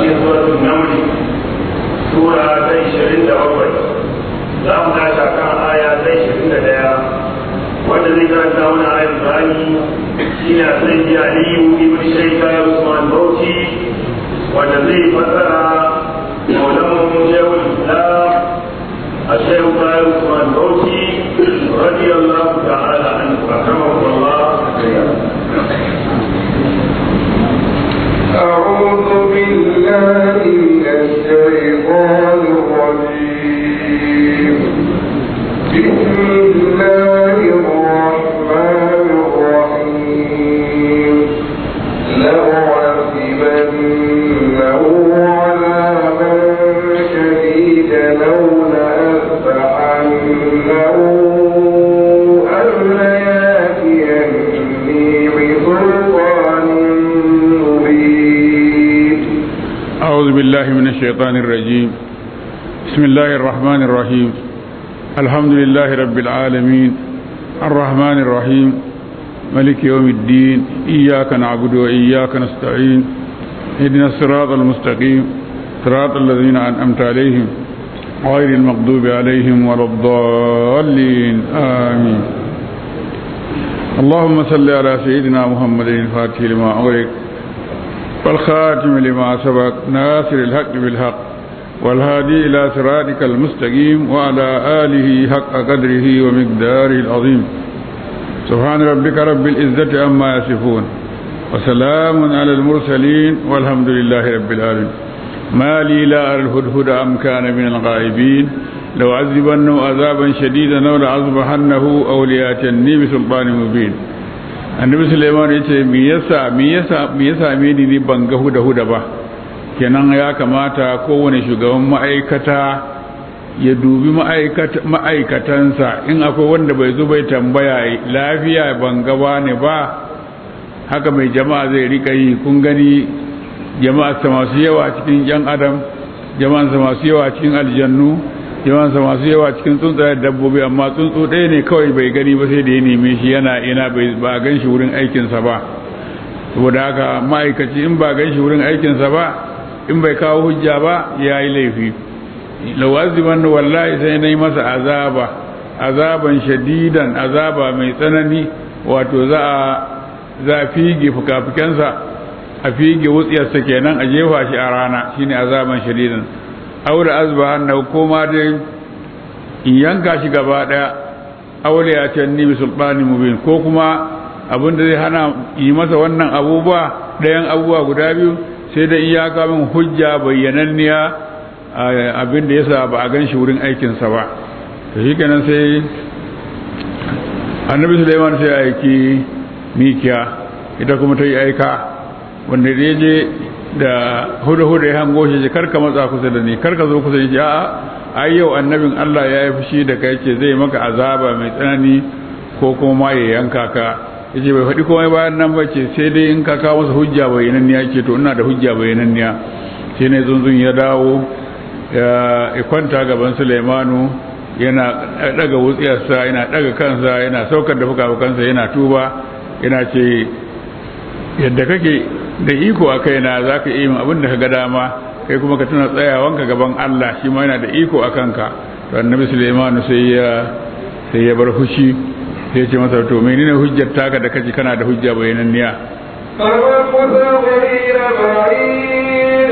cikin suratul naml sura ta 27 za mu tashi kan aya ta 21 wanda zai karanta wani ayar bani shine sai ji aliyu ibn shaykha usman bauchi wanda zai fassara maulamu shehul islam الشيخ طاهر عثمان بوشي رضي الله تعالى عنه رحمه الله أعوذ بالله من الشيطان الرجيم بسم الله الرحمن الرحيم لأعذبنه عذابا شديدا أو لأذبحنه أو ليأتيني بسلطان مبين أعوذ بالله من الشيطان الرجيم بسم الله الرحمن الرحيم الحمد لله رب العالمين الرحمن الرحيم ملك يوم الدين إياك نعبد وإياك نستعين اهدنا الصراط المستقيم صراط الذين أنعمت عليهم غير المغضوب عليهم ولا الضالين آمين اللهم صل على سيدنا محمد الفاتح لما أغلق والخاتم لما سبق ناصر الحق بالحق والهادي إلى صراطك المستقيم وعلى آله حق قدره ومقداره العظيم سبحان ربك رب العزة عما يصفون وسلام على المرسلين والحمد لله رب العالمين ما لي لا أرى الهدهد أم كان من الغائبين لو عذبنه عذابا شديدا أو لعذبحنه أو لياتني بسلطان مبين annabi suleiman ya ce me yasa me yasa me yasa me ni ban ga huda huda ba kenan ya kamata kowane shugaban ma'aikata ya dubi ma'aikatansa in akwai wanda bai zo bai tambaya lafiya ban gaba ne ba haka mai jama'a zai rika yi kun gani jama'arsa masu yawa cikin yan adam jama'arsa masu yawa cikin aljannu jama'arsa masu yawa cikin tsuntsayen dabbobi amma tsuntsu ɗaya ne kawai bai gani ba sai da ya neme shi yana ina ba a gan shi wurin aikinsa ba saboda haka ma'aikaci in ba gan shi wurin aikinsa ba in bai kawo hujja ba ya yi laifi lawaziban wallahi sai na yi masa azaba azaban shadidan azaba mai tsanani wato za a za a fige fuka-fukensa a fige wutsiyarsa kenan a jefa shi a rana shine azaban shadidan aure azba hannu ko ma dai in yanka shi gaba daya aure ya ce ni bi sultani mubin ko kuma abin da zai hana yi masa wannan abubuwa ɗayan abubuwa guda biyu sai da iyaka min hujja bayyananniya abin da yasa ba a gan shi wurin aikinsa ba to shi kenan sai annabi Sulaiman sai aiki mikiya ita kuma ta yi aika wanda da ya je da huda-huda ya hango shi karka matsa kusa da ni karka zo kusa da shi a'a ai yau annabin Allah ya yi fushi da kai ce zai maka azaba mai tsanani ko kuma ma ya yanka ka yace bai faɗi komai bayan nan ba ce sai dai in ka kawo masa hujja bayananniya ce to ina da hujja bayananniya shi ne zunzun ya dawo ya kwanta gaban Sulaimanu yana daga wutsiyarsa yana daga kansa yana saukar da fuka-fukansa yana tuba yana ce yadda kake da iko a kaina za ka iya abin da ka ga dama kai kuma ka tuna tsayawanka gaban Allah shi ma yana da iko a kanka to annabi Sulaimanu sai ya sai ya bar fushi sai ya ce masa to menene hujjar taka da kaji kana da hujja bayananniya فمكث غير بعيد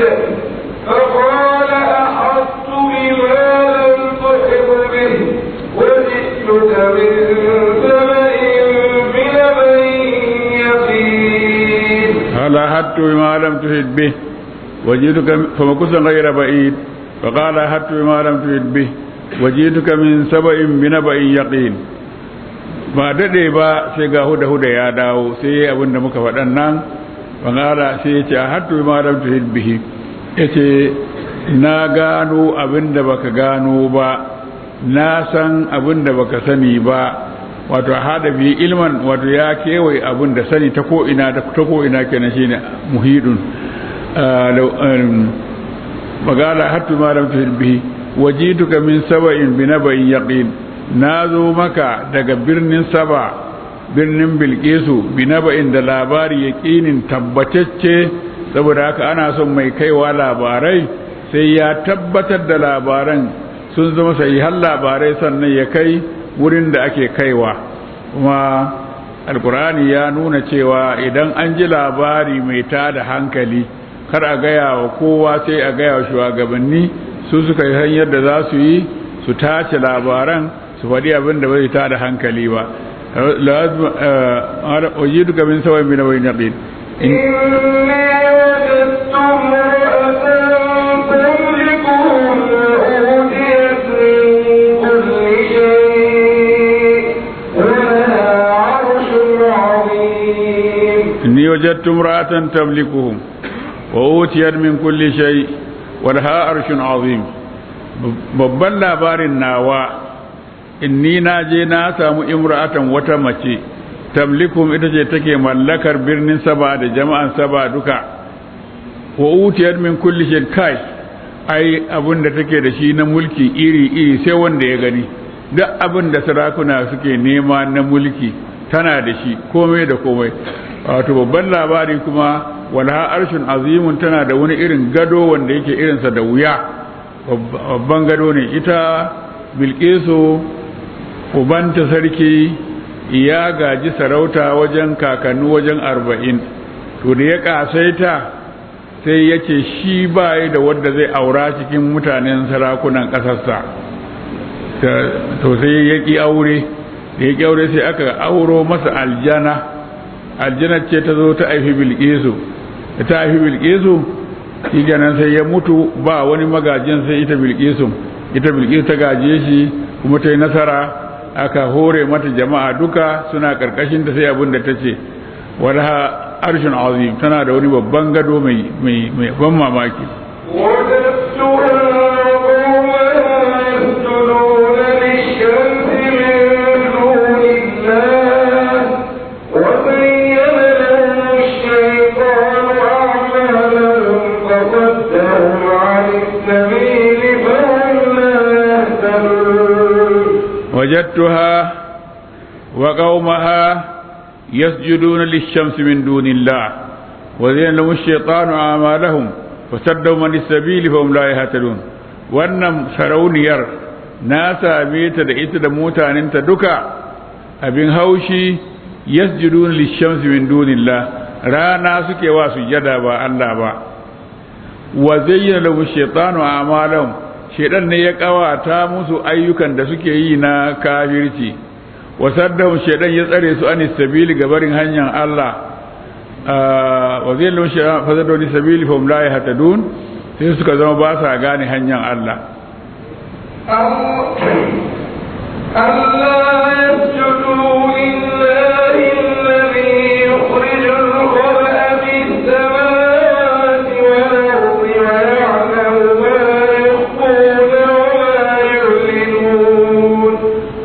فقال أحطت بما لم تحط به وجئتك من سبأ بنبأ يقين قال أحدت بما لم تحد به وجئتك فمكث غير بعيد فقال أحدت بما لم تحد به وجئتك من سبأ بنبأ يقين ba daɗe ba sai ga huda huda ya dawo sai abin da muka faɗan nan bangara sai ya ce a hattu ma lam tuhid bihi ya ce na gano abin da baka gano ba na san abin da baka sani ba wato hada bi ilman wato ya kewaye abin da sani ta ko ina ta ko ina kenan shine muhidun magana hattu ma lam tuhid bihi wajituka min saba'in bi naba'in yaqin na zo maka daga birnin saba birnin bilkisu binaba'in da labari yaƙinin tabbatacce saboda haka ana son mai kaiwa labarai sai ya tabbatar da labaran sun zama sahihan labarai sannan ya kai wurin da ake kaiwa kuma alkur'ani ya nuna cewa idan an ji labari mai tada hankali kar a gaya wa kowa sai a gaya wa shugabanni su suka yi hanyar da za su yi su tace labaran su faɗi abin da bai tada hankali ba wajidu min sawai min wani yaqin إني وجدت امرأة تملكهم وأوتيت من كل شيء ولها عرش عظيم إني وجدت امرأة تملكهم وأوتيت من كل شيء ولها عرش عظيم babban labarin nawa inni na je na samu imra'atan wata mace tamlikum ita ce take mallakar birnin saba da jama'an saba duka wa utiyar min kulli shay kai ai abin da take da shi na mulki iri iri sai wanda ya gani duk abin da sarakuna suke nema na mulki tana da shi komai da komai wato babban labari kuma walha arshin azimun tana da wani irin gado wanda yake irinsa da wuya babban gado ne ita bilkisu ubanta sarki ya gaji sarauta wajen kakannu wajen arba'in to da ya kasaita sai ya ce shi bayi da wadda zai aura cikin mutanen sarakunan ƙasarsa to sai ya ƙi aure da ya ƙi aure sai aka auro masa aljana aljana ce ta zo ta aifi bilkisu da ta aifi bilkisu shi ganin sai ya mutu ba wani magajin sai ita bilkisu ita bilkisu ta gaje shi kuma ta yi nasara aka hore mata jama'a duka suna karkashin ta sai abin da ta ce wadda arshin azim tana da wani babban gado mai ban mamaki وجدتها وقومها يسجدون للشمس من دون الله وزين لهم الشيطان أعمالهم وسدوا من السبيل فهم لا يهتدون wannan sarauniyar na same ta da ita da mutaninta duka abin haushi yasjudun lishamsi min dunillah rana suke wa sujada ba Allah ba wa zayyana lahu shaytanu a'malahum shedan ne ya kawata musu ayyukan da suke yi na kafirci wasaddahum shedan ya tsare su anis sabili gabarin hanyar Allah wa zai lun shedan fasaddu anis sabili fa hum la yahtadun sai suka zama ba sa gane hanyar Allah ألا يسجدوا لله الذي يخرج الخبأ في السماوات والأرض ويعلم ما يخفون وما يعلنون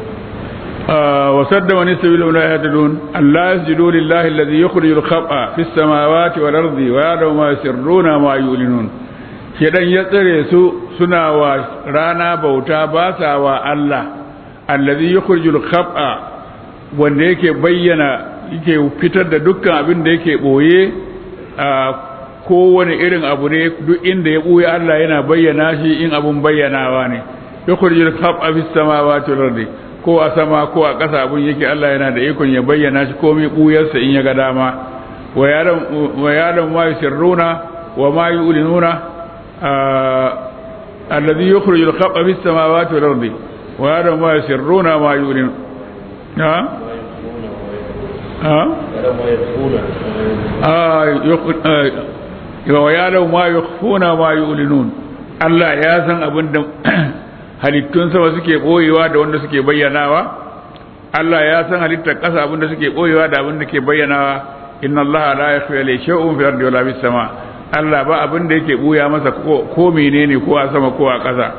وسد من السبيل لا يهتدون ألا يسجدوا لله الذي يخرج الخبأ في السماوات والأرض ويعلم ما يسرون وما يعلنون shedan ya tsare su suna wa rana bauta ba sa wa Allah allazi yukhrijul khab'a wanda yake bayyana yake fitar da dukkan abin da yake boye a kowane irin abu ne duk inda ya boye Allah yana bayyana shi in abun bayyanawa ne yukhrijul khab'a fis samawati wal ardi ko a sama ko a ƙasa abun yake Allah yana da ikon ya bayyana shi komai buyarsa in ya ga dama wa yalam wa yalam ma yusirruna wa ma yu'linuna الذي يخرج الخبأ في السماوات والأرض وهذا ما يسرون ما يعلنون ها ها ويعلم ما يخفون ما يعلنون Allah ya san abin da halittun sama suke boyewa da wanda suke bayyanawa Allah ya san halittar ƙasa abin da suke boyewa da abin da ke bayyanawa inna Allah la yakhfa alayhi shay'un fil ardi wala fis sama' Allah ba abin da yake buya masa ko menene ko a sama ko a ƙasa.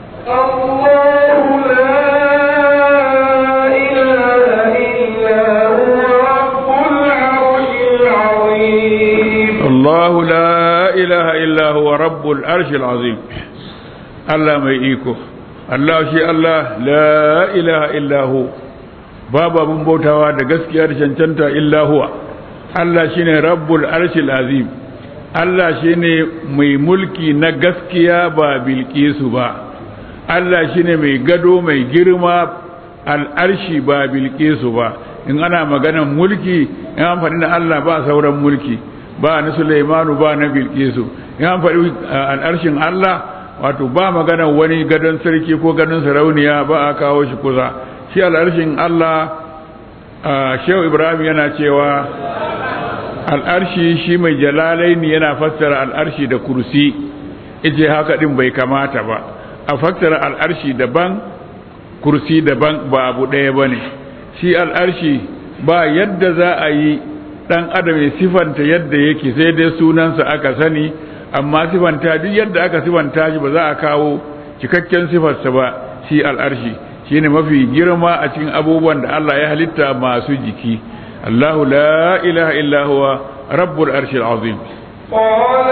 Allahu la ilaha illa huwa rabbul arshil azim. Allah mai iko. Allah shi Allah la ilaha illa hu. Babu abin bautawa da gaskiya da cancanta illa huwa. Allah shine rabbul arshil azim. Allah shine mai mulki na gaskiya ba bilkisu ba Allah shine mai gado mai girma al'arshi ba bilkisu ba in ana maganan mulki in an faɗi na Allah ba sauran mulki ba na Sulaimanu ba na bilkisu in an faɗi al'arshin Allah wato ba maganan wani gadon sarki ko gadon sarauniya ba a kawo shi kusa shi al'arshin Allah Shehu Ibrahim yana cewa al'arshi shi mai jalalaini yana fassara al'arshi da kursi ije haka din bai kamata ba a fassara al'arshi daban kursi daban ba abu ɗaya ba ne shi al'arshi ba yadda za a yi ɗan adam ya sifanta yadda yake sai dai sunansa aka sani amma sifanta duk yadda aka sifanta shi ba za a kawo cikakken sifarsa ba shi al'arshi shi ne mafi girma a cikin abubuwan da Allah ya halitta masu jiki الله لا إله إلا هو رب العرش العظيم قال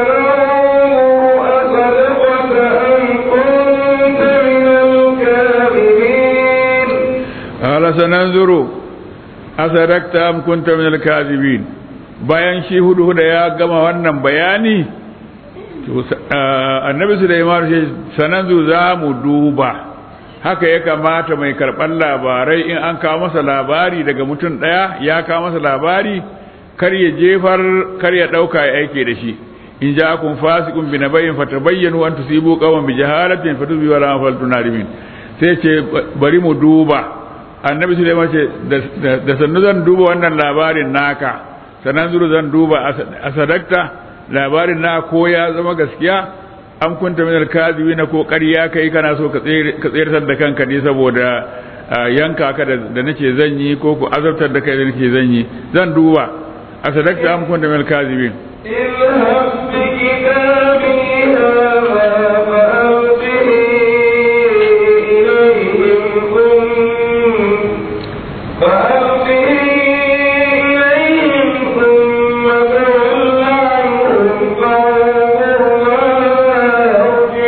سننظر أصدقت أم كنت من الكاذبين قال سننظر أصدقت أم كنت من الكاذبين bayan shi hudu da ya gama wannan bayani annabi Sulaiman ce sananzu za mu duba haka ya kamata mai karɓar labarai in an kawo masa labari daga mutum ɗaya ya kawo masa labari kar ya jefar kar ya ɗauka ya aike da shi in ja kun fasikun bi nabayin fatabayyanu an tusibu qawman bi jahalatin fatubi wala faltu nadimin sai ce bari mu duba annabi Sulaiman ce da sannu zan duba wannan labarin naka sanan zuru zan duba asadakta labarin na ko ya zama gaskiya an kunta min alkazibi na ko ƙarya kai kana so ka tsayar da kanka ne saboda yanka ka da nace zan yi ko ku azabtar da kai da nake zan yi zan duba a sadakta am kunta min alkazibin اذهب بكتابي هذا فألقه إليهم ثم فألقه إليهم ثم تول عنهم فانظر ماذا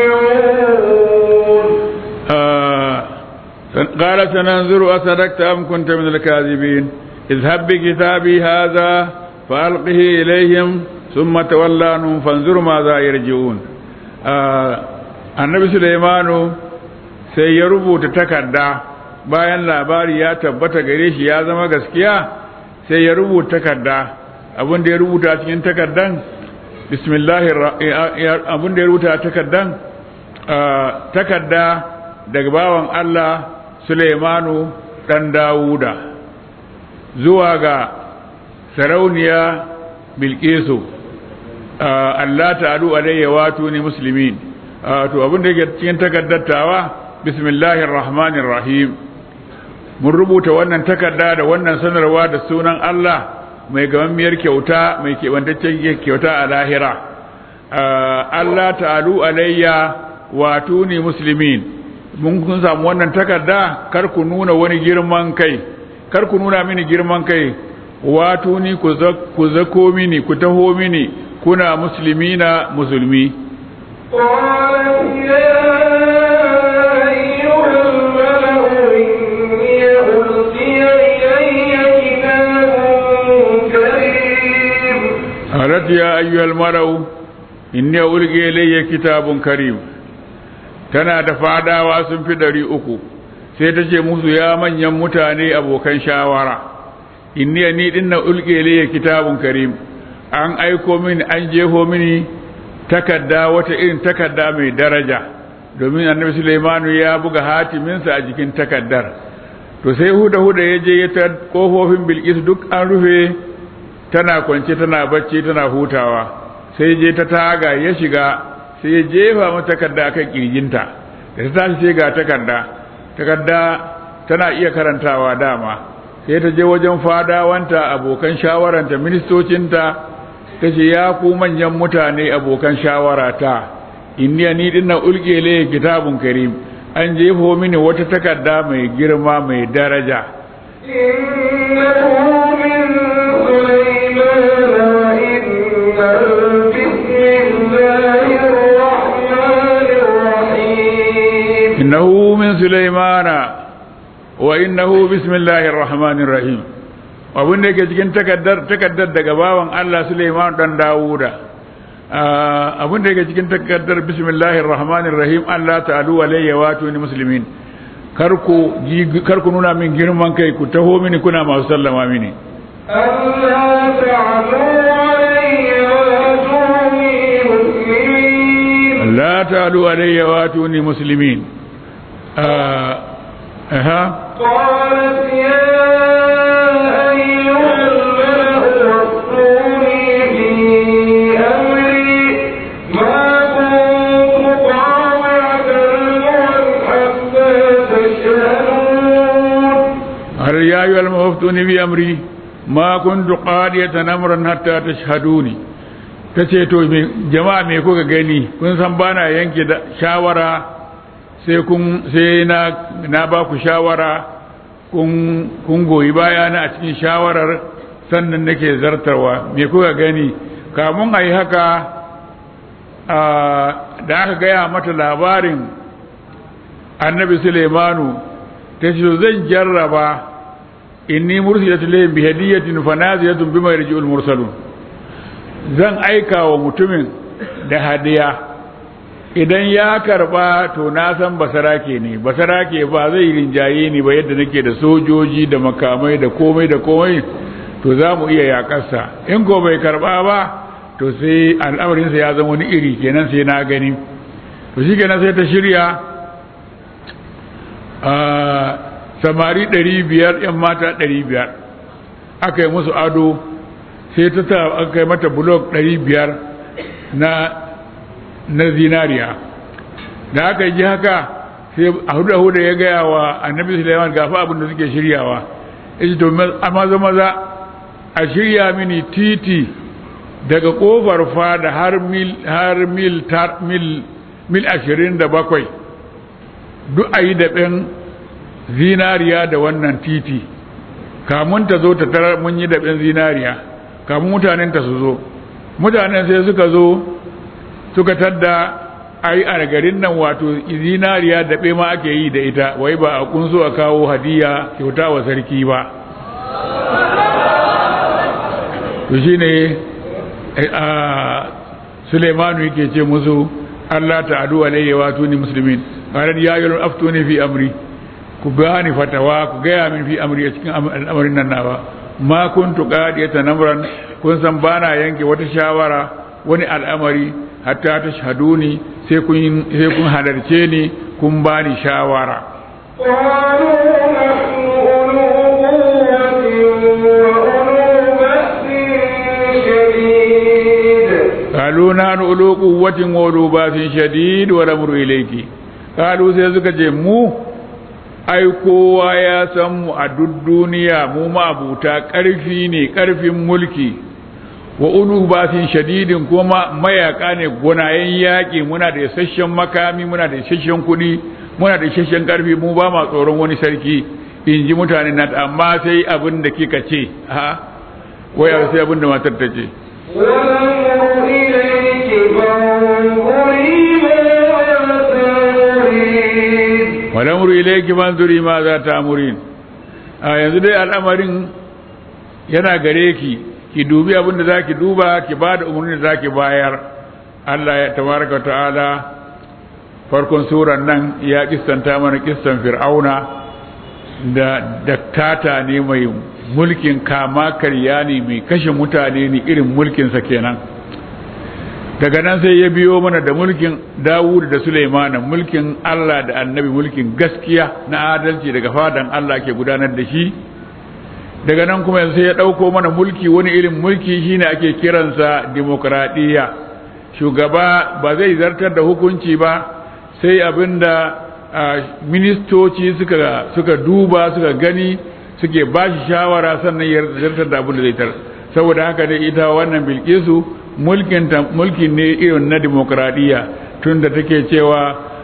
يرجعون آه قال سننظر أصدقت أم كنت من الكاذبين اذهب بكتابي هذا فألقه إليهم ثم تولى عنهم فانظر ماذا يرجعون آه النبي سليمان sai ya rubuta takarda bayan labari ya tabbata gare shi ya zama gaskiya sai ya rubuta takarda abin da ya rubuta cikin takardan bismillahir abin da ya rubuta takardan takarda daga bawan Allah Suleimanu ɗan Dawuda zuwa ga sarauniya Bilkisu Allah ta'alu alayya wato ni muslimin to abin da yake cikin takaddatawa bismillahir rahmanir rahim mun rubuta wannan takarda da wannan sanarwa da sunan Allah mai gamammiyar kyauta mai kebantaccen kyauta a lahira Allah ta'alu alayya wato ni muslimin mun kun samu wannan takarda kar ku nuna wani girman kai kar ku nuna mini girman kai wato ni ku zako mini ku taho mini kuna muslimina musulmi قالت يا أيها الملأ إني ألقي إلي كتاب كريم قالت يا أيها المرء إني ألقي إلي كتاب كريم tana da fadawa sun fi ɗari uku sai ta ce musu ya manyan mutane abokan shawara inni ni din na ulke liya kitabun karim an aiko mini an jeho mini takarda wata irin takarda mai daraja domin annabi Sulaimanu ya buga hatiminsa a jikin takardar to sai huda huda ya je ya ta kofofin bilkis duk an rufe tana kwance tana bacci tana hutawa sai je ta taga ya shiga sai ya jefa mata takarda akan kirjinta da ta tashi sai ga takarda takarda tana iya karantawa dama sai ta je wajen fadawanta abokan shawaranta ministocinta ta ce ya ku manyan mutane abokan shawarata inni ni dinna ulke le kitabun karim an jefo mini wata takarda mai girma mai daraja إنه من سليمان innahu min sulaimana وإنه بسم الله الرحمن الرحيم wa innahu bismillahir rahmanir rahim abin da yake cikin takaddar takaddar daga bawan Allah Sulaiman dan Dawuda abin da yake cikin takardar bismillahir rahmanir rahim Allah ta'alu alayya wa tuni muslimin kar ku kar ku nuna min girman kai ku taho mini kuna masu sallama mini Allah ta'alu alayya wa tuni muslimin la ta'alu alayya wa tuni muslimin aha قالت يا أيها الملأ وافتوني في أمري ما كنت قاطعة أمرا حتى تشهدون هل يا أيها المفتون بأمري ما كنت قادية أمرا حتى تشهدوني tace to jama'a me kuka gani kun san bana yanke da shawara sai kun sai na na ba ku shawara kun kun goyi baya na a cikin shawarar sannan nake zartarwa me kuka gani kamun ayi haka da aka gaya mata labarin annabi Suleimanu ta ce zan jarraba inni mursilatu layhim bi hadiyatin fanaziyatun bima yarji'ul mursalun zan aika wa mutumin da hadiya idan ya karba to na san basarake ne basarake ba zai rinjaye ni ba yadda nake da sojoji da makamai da komai da komai to za mu iya yakarsa in ko bai karba ba to sai al'amarinsa ya zama wani iri kenan sai na gani to shi kenan sai ta shirya samari ɗari biyar ‘yan mata ɗari biyar aka yi musu ado sai ta ta aka yi mata blok ɗari biyar na na zinariya da aka yi haka sai a hudu da ya gaya wa annabi sulaiman gafa abin da suke shiryawa ya to maza maza a shirya mini titi daga kofar fada har mil har mil mil mil ashirin da bakwai duk a yi daɓen zinariya da wannan titi kamun ta zo ta tarar mun yi daɓen zinariya kamun mutanen ta su zo mutanen sai suka zo suka tadda ai a garin nan wato zinariya daɓe ma ake yi da ita wai ba a kunso a kawo hadiya kyauta wa sarki ba to shine a Suleimanu yake ce musu Allah ta'adu alayya wa tuni muslimin qala ya ayyuhal aftuni fi amri ku bani fatawa ku gaya min fi amri a cikin al'amarin nan nawa ma kuntu qadiyatan amran kun san bana yanke wata shawara wani al'amari hatta ta shahaduni sai kun sai kun halarce ni kun bani shawara قالوا نحن أولو قوة قالوا نحن أولو قوة وأولو بأس شديد وأولو بأس شديد والأمر إليك قالوا sai suka ce mu ai kowa ya san mu a duk duniya mu mabuta ƙarfi ne ƙarfin mulki wa ulu basin shadidin kuma mayaka ne gonayen yaƙi muna da isasshen makami muna da isasshen kuɗi muna da isasshen ƙarfi mu ba ma tsoron wani sarki in ji mutane na amma sai abin da kika ce ha wai sai abin da matar ta ce ونظر إليك فانظري ماذا تريد walamuru ilayki manzuri ma za ta amurin a yanzu dai al'amarin yana gare ki ki dubi abin da zaki duba ki ba da umarni da zaki bayar Allah ya tabaraka wa ta'ala farkon suran nan ya kissanta mana kissan fir'auna da daktata ne mai mulkin kama karya ne mai kashe mutane ne irin mulkinsa kenan daga nan sai ya biyo mana da mulkin Dawud da Sulaiman mulkin Allah da Annabi mulkin gaskiya na adalci daga fadan Allah ke gudanar da shi daga nan kuma sai ya dauko mana mulki wani irin mulki shine ake kiransa demokradiyya shugaba ba zai zartar da hukunci ba sai abinda ministoci suka suka duba suka gani suke bashi shawara sannan ya zartar da abin da zai tar saboda haka dai ita wannan bilkisu mulkin mulki ne irin na demokradiyya tunda take cewa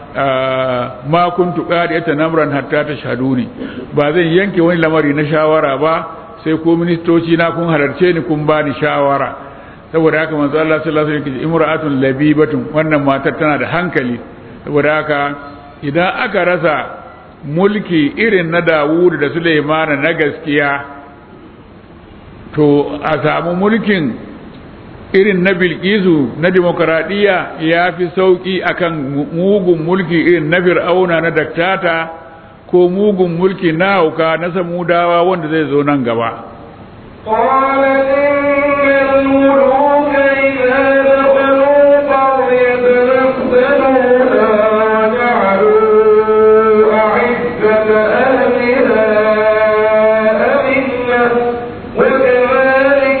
ma kuntu qadiyata namran hatta tashhaduni ba zan yanke wani lamari na shawara ba sai ko ministoci na kun halarce ni kun bani shawara saboda haka manzo Allah sallallahu alaihi wasallam imra'atun labibatun wannan matar tana da hankali saboda haka idan aka rasa mulki irin na Dawud da Sulaiman na gaskiya to a samu mulkin irin na bilkisu na demokaradiyya ya fi sauƙi akan mugun mulki irin na fir'auna na daktata ko mugun mulki na hauka na samudawa wanda zai zo nan gaba قالت إن الملوك إذا دخلوا قرية أفسدوها وجعلوا أعزة أهلها أذلة وكذلك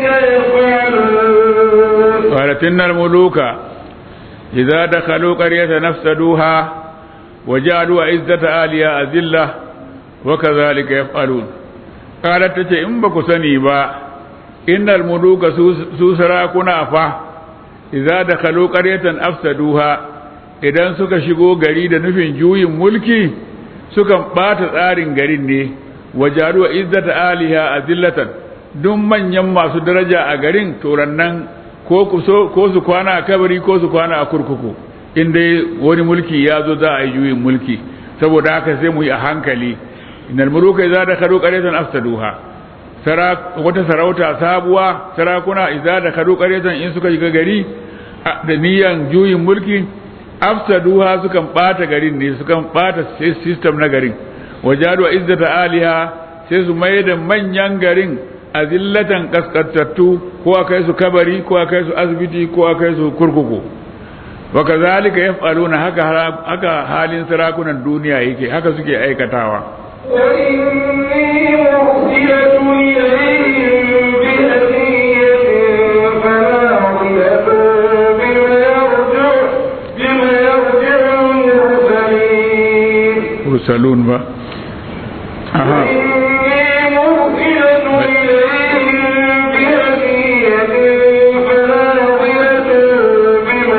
يفعلون قالت إن الملوك إذا دخلوا قرية نفسدوها وجعلوا عزة آلها أذلة وكذلك يفعلون قالت تتي إن بكو سني با إن الملوك سوسرا كنافة إذا دخلوا قرية أفسدوها idan suka shigo gari da nufin juyin mulki sukan ɓata tsarin garin ne wajaru wa izzata aliha azillatan duk manyan masu daraja a garin turannan ko ko su kwana a kabari ko su kwana a kurkuku in dai wani mulki ya zo za a yi juyin mulki saboda haka sai mu yi a hankali innal muluka idza dakhalu qaryatan afsaduha wata sarauta sabuwa sarakuna idza dakhalu qaryatan in suka shiga gari da niyan juyin mulki afsaduha sukan bata garin ne sukan bata system na garin wajadu izzata aliha sai su mai da manyan garin azillatan kaskantattu ko a kai su kabari ko a kai su asibiti ko a kai su kurkuku wa kazalika yaf'aluna haka haka halin sarakunan duniya yake haka suke aikatawa وإني مرسلة إليهم بهدية فناظرة بما يرجع بما يرجع المرسلين mursalun ba aha وإني مرسلة إليهم بهدية فناظرة بما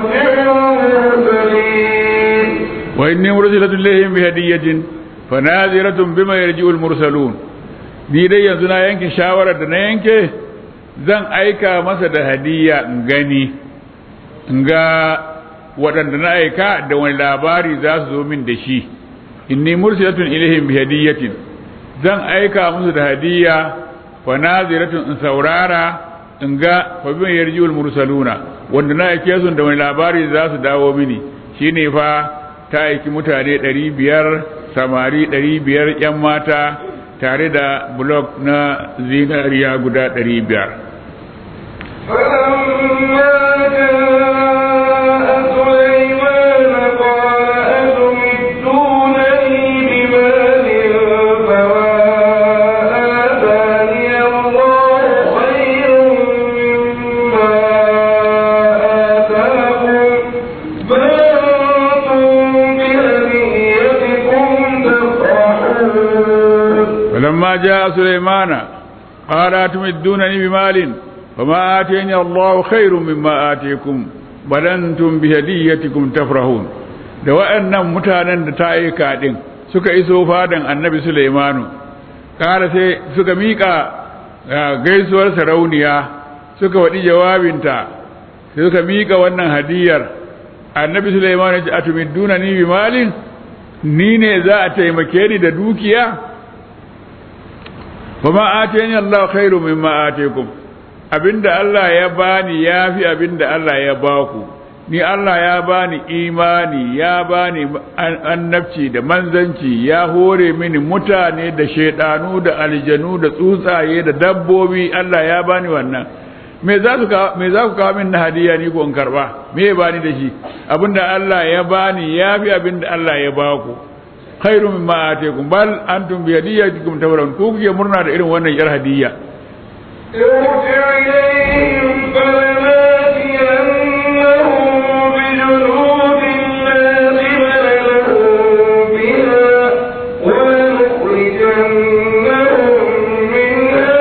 يرجع المرسلين wa inni mursilatun ilayhim bi hadiyatin fanaziratun bima yarji'ul mursalun ni dai yanzu na yanke shawarar da na yanke zan aika masa da hadiya in gani in ga waɗanda na aika da wani labari za su zo min da shi inni mursilatun ilayhim bi hadiyatin zan aika musu da hadiya fanaziratun in saurara in ga fa bima yarji'ul mursaluna wanda na aike su da wani labari za su dawo mini shine fa ta aiki mutane ɗari biyar samari ɗari biyar ‘yan mata tare da blok na zinariya guda ɗari biyar. فلما جاء سليمان قال أتمدونني بمال فما آتاني الله خير مما آتاكم بل أنتم بهديتكم تفرحون فلما جاء سليمان قال أتمدونني بمال فما آتيني الله خير مما آتيكم بل أنتم بهديتكم تفرحون da waɗannan mutanen da ta aika ɗin suka iso fadan annabi Sulaimanu ƙara sai suka miƙa gaisuwar sarauniya suka waɗi jawabinta sai suka miƙa wannan hadiyar annabi Sulaimanu ya ce atumidduna ni bi malin ni ne za a taimake ni da dukiya kuma atani Allah khairu mimma atikum abinda Allah ya bani yafi abinda Allah ya baku ni Allah ya bani imani ya bani annabci da manzanci ya hore mini mutane da shedanu da aljanu da tsuntsaye da dabbobi Allah ya bani wannan me za su me za ku kawo min na hadiya ni ko in karba me ya bani da shi abinda Allah ya bani yafi abinda Allah ya baku khairu mimma atikum bal antum bi hadiyatikum tawran ku kuke murna da irin wannan yar hadiyya ارجع إليهم فلناتينهم بجنود لا قبل لهم بها ولنخرجنهم منها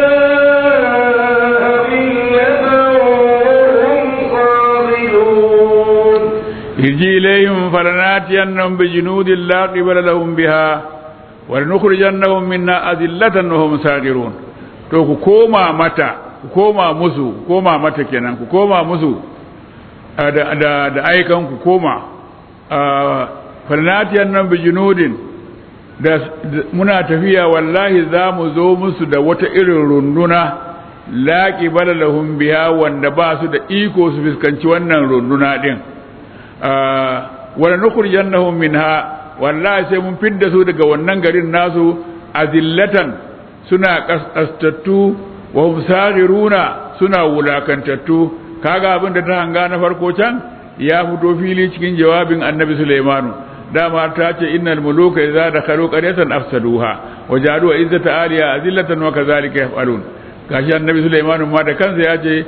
أذلة وهم صاغرون irji ilayhim falanatiyannahum bi junudin la qibala lahum biha wa nukhrijannahum minna adillatan wa hum sagirun to ku koma mata ku koma musu ku koma mata kenan ku koma musu da da da aikan ku koma falanatiyannahum bi junudin da muna tafiya wallahi za mu zo musu da wata irin runduna la qibala lahum biha wanda ba su da iko su fuskanci wannan runduna din wala nukhrijannahum minha wallahi sai mun fidda su daga wannan garin nasu azillatan suna kastattu wa hum saghiruna suna wulakantattu kaga abin da ta hanga na farko can ya fito fili cikin jawabin annabi Sulaimanu dama ta ce innal muluka idza dakhalu qaryatan afsaduha wa ja'alu izzata aliya azillatan wa kadhalika yaf'alun gashi annabi Sulaimanu ma da kansa ya ce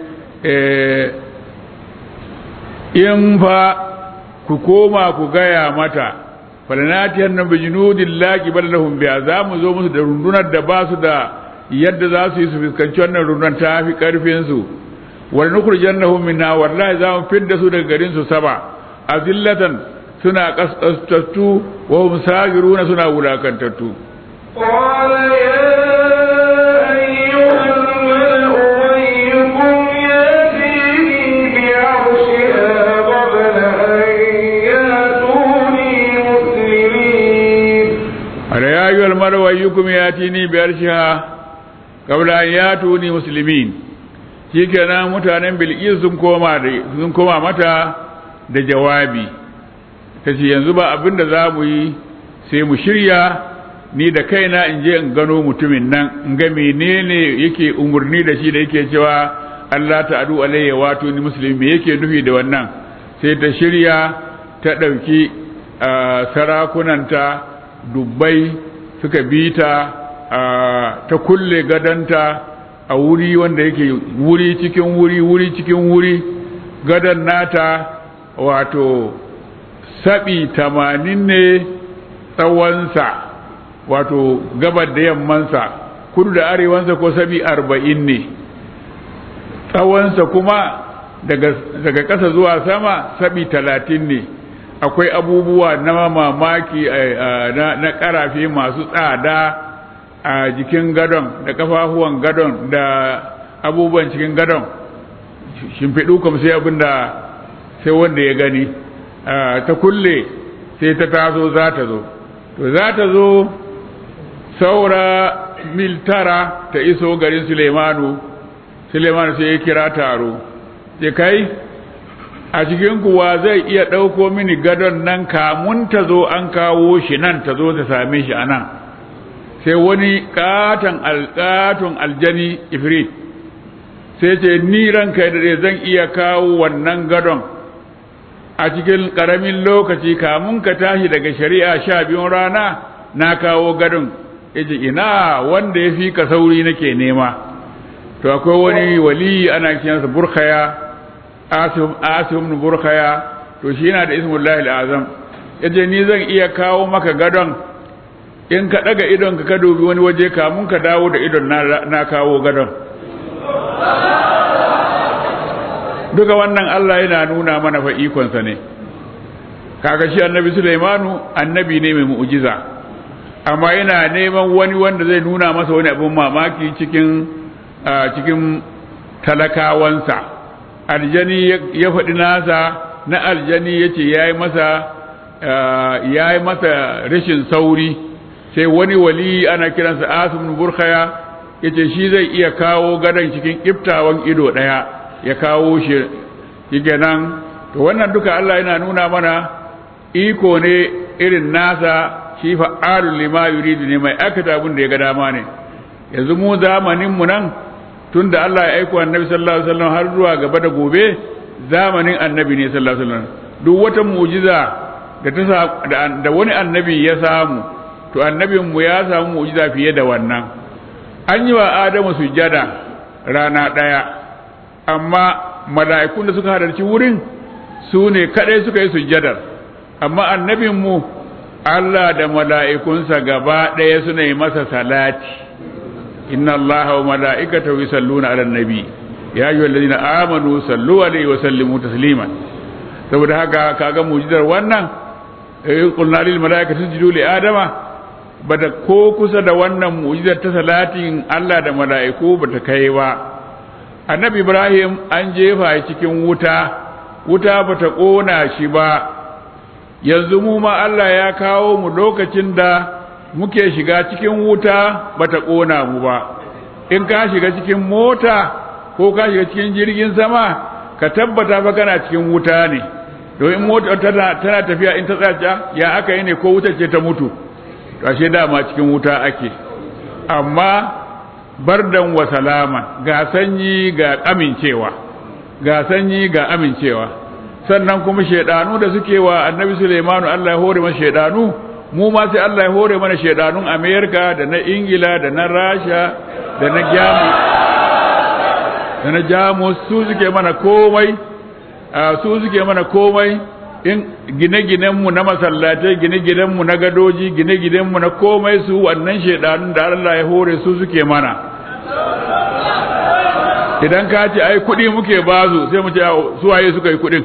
in fa ku koma ku gaya mata falanatiyan nan bijinudin laki bal lahum biya za mu zo musu da rundunar da ba su da yadda za su yi su fuskanci wannan rundunar ta fi karfin su wal nukhrijannahum minna wallahi za mu fidda su daga garin su saba azillatan suna kaskastattu wa hum sagiruna suna wulakantattu قال يا أيها الملأ أيكم يأتيني بعرشها قبل أن يأتوني مسلمين ala ya ayyuhal malu ayyukum yatini bi arshiha qabla an yatuni muslimin shikenan mutanen bilqis sun koma da sun koma mata da jawabi tace yanzu ba abinda zamu yi sai mu shirya ni da kaina in je in gano mutumin nan in ga menene yake umurni da shi da yake cewa Allah ta'adu alayya wato ni musulmi me yake nufi da wannan sai ta shirya ta ɗauki sarakunanta dubbai suka bi ta ta kulle gadanta a wuri wanda yake wuri cikin wuri wuri cikin wuri gadan nata wato saɓi tamanin ne tsawonsa wato gabar da yammansa kudu da arewansa ko saɓi arba'in ne tsawonsa kuma daga ƙasa zuwa sama saɓi talatin ne akwai abubuwa na mamaki na ƙarafe masu tsada a jikin gadon da kafafuwan gadon da abubuwan cikin gadon shimfiɗu kam sai abin da sai wanda ya gani ta kulle sai ta taso za ta zo to za ta zo saura mil tara ta iso garin sulemanu sulemanu sai ya kira taro ya kai a cikin kuwa zai iya ɗauko mini gadon nan kamun ta zo an kawo shi nan ta zo ta same shi a nan sai wani katon alƙaton aljani ifrit sai ce ni ranka da zan iya kawo wannan gadon a cikin ƙaramin lokaci kamun ka tashi daga shari'a sha biyun rana na kawo gadon yace ina wanda ya fi ka sauri nake nema to akwai wani wali ana kiransa burkhaya asim asim ibn burkhaya to shi yana da ismullahi alazam yace ni zan iya kawo maka gadon in ka daga idon ka ka dubi wani waje kamun ka dawo da idon na, na kawo gadon duka wannan Allah yana nuna mana fa ikonsa ne kaga shi annabi Sulaimanu annabi ne mai mu'jiza amma yana neman wani wanda zai nuna masa wani abin mamaki cikin cikin talakawansa aljani ya faɗi nasa na aljani ya ce ya yi masa ya yi masa rashin sauri sai wani wali ana kiransa asimin burkhaya ya ce shi zai iya kawo gadon cikin iftawan ido ɗaya ya kawo shi yake nan to wannan duka Allah yana nuna mana iko ne irin nasa shi fa'alul lima yuridu ne mai aikata abin da ya ga dama ne yanzu mu zamanin mu nan tunda Allah ya aiko annabi sallallahu alaihi wasallam har zuwa gaba da gobe zamanin annabi ne sallallahu alaihi wasallam duk wata mu'jiza da ta da wani annabi ya samu to annabin mu ya samu mu'jiza fiye da wannan an yi wa Adamu sujjada rana daya amma mala'ikun da suka halarci wurin su ne kadai suka yi sujjadar amma annabin mu Allah da mala'ikunsa gaba ɗaya suna yi masa salati inna allaha wa mala'ikatahu yusalluna 'alan nabi ya ayyuhallazina amanu sallu alaihi wa sallimu tasliman saboda haka kaga mu'jizar wannan eh qulna lil mala'ikati isjudu li adama bada ko kusa da wannan mu'jizar ta salatin Allah da mala'iku bata kai ba annabi ibrahim an jefa cikin wuta wuta bata kona shi ba yanzu mu ma Allah ya kawo mu lokacin da muke shiga cikin wuta bata kona mu ba in ka shiga cikin mota ko ka shiga cikin jirgin sama ka tabbata fa kana cikin wuta ne domin mota tana tana tafiya in ta tsaya ya aka yi ne ko wutar ce ta mutu to ashe dama cikin wuta ake amma bardan wa salama ga sanyi ga amincewa ga sanyi ga amincewa sannan kuma shedanu da suke wa annabi Sulaimanu Allah ya hore masa shedanu mu ma sai Allah ya hore mana shedanun Amerika da na Ingila da na Rasha da na Jamus da na Jamus su suke mana komai su suke mana komai in gine-ginenmu na masallatai gine-ginenmu na gadoji gine-ginenmu na komai su wannan shedanun da Allah ya hore su suke mana idan ka ce ai kuɗi muke bazu sai mu ce suwaye suka yi kuɗin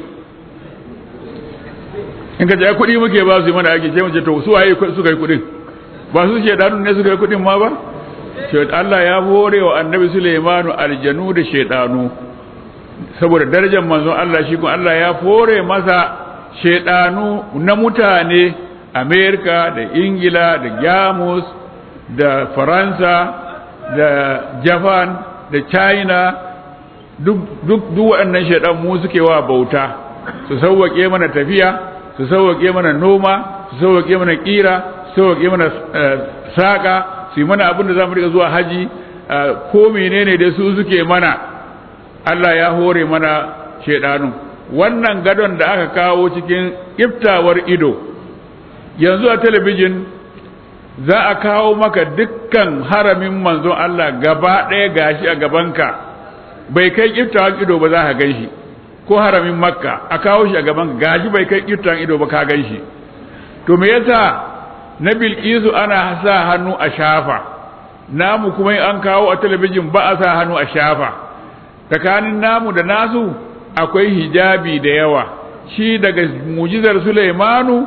in ka ce ai kuɗi muke bazu mana ake sai mu ce to suwaye suka yi kuɗin ba su shedanun ne suka yi kuɗin ma ba Allah ya hore wa annabi Sulaimanu aljanu da shedanu saboda darajar manzon Allah shi kuma Allah ya fore masa shedanu na mutane Amerika da Ingila da Jamus da Faransa da Japan da China duk duk duk waɗannan shedan mu suke wa bauta su sauwake mana tafiya su sauwake mana noma su sauwake mana kira su sauwake mana saka su yi mana abin da za mu riƙa zuwa haji ko menene da su suke mana Allah ya hore mana shaidanu wannan gadon da aka kawo cikin iftawar ido yanzu a talabijin za a kawo maka dukkan haramin manzon Allah gaba ɗaya gashi a gabanka bai kai iftawar ido ba za ka gan shi ko haramin makka a kawo shi a gabanka gashi bai kai iftawar ido ba ka gan shi to me yasa na bilkisu ana sa hannu a shafa namu kuma an kawo a talabijin ba a sa hannu a shafa tsakanin namu da nasu akwai hijabi da yawa shi daga mujizar Sulaimanu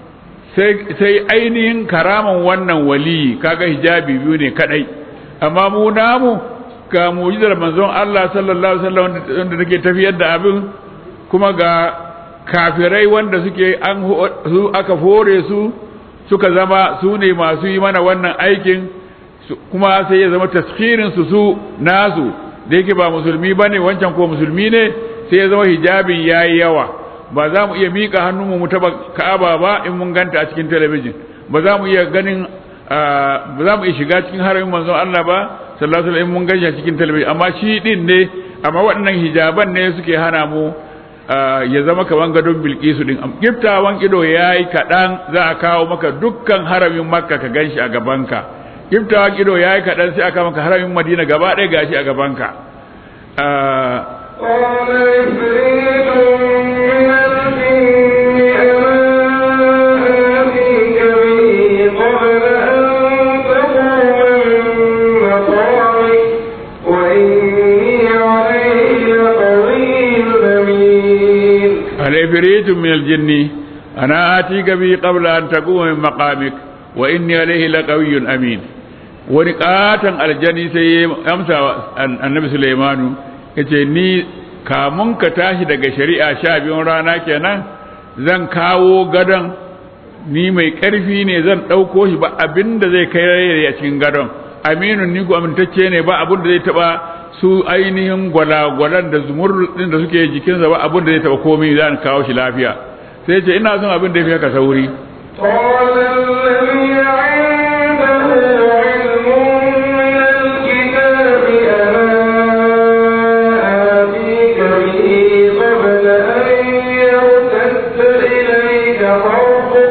sai ainihin karaman wannan waliyi kaga hijabi biyu ne kadai amma mu namu ga mujizar manzon Allah sallallahu alaihi wasallam wanda take tafiyar da abin kuma ga kafirai wanda suke an su aka fore su suka zama su ne masu yi mana wannan aikin kuma sai ya zama taskirin su su nasu da yake ba musulmi ba ne wancan ko musulmi ne sai ya zama hijabin ya yi yawa ba za mu iya miƙa hannunmu mu taɓa ka'aba ba in mun ganta a cikin talabijin ba za mu iya ganin ba za mu iya shiga cikin haramin manzon Allah ba sallallahu alaihi mun ganshi a cikin talabijin amma shi din ne amma waɗannan hijaban ne suke hana mu ya zama kaman gadon bilkisu din giftawan ido yayi kaɗan za a kawo maka dukkan haramin makka ka ganshi a gabanka giftawan ido yayi kaɗan sai aka maka haramin madina gaba ɗaya gashi a gabanka قال عفريت من الجن أنا آتيك به قبل أن تقوم من مقامك وإني عليه لقوي أمين العفريت من الجن أنا آتيك به قبل أن تقوم من مقامك وإني عليه لقوي أمين wani katon aljani sai ya amsa annabi Sulaimanu ya ce ni kamun ka tashi daga shari'a sha biyun rana kenan zan kawo gadon ni mai ƙarfi ne zan ɗauko shi ba abin da zai kai rai a cikin gadon aminun ni ku amintacce ne ba abin da zai taɓa su ainihin gwalagwalan da zumurrudin da suke jikinsa ba abin da zai taɓa komai zan kawo shi lafiya sai ce ina son abin da ya fi haka sauri قال الذي عنده علم من الكتاب أنا آتيك به قبل أن يرتد إليك طرفك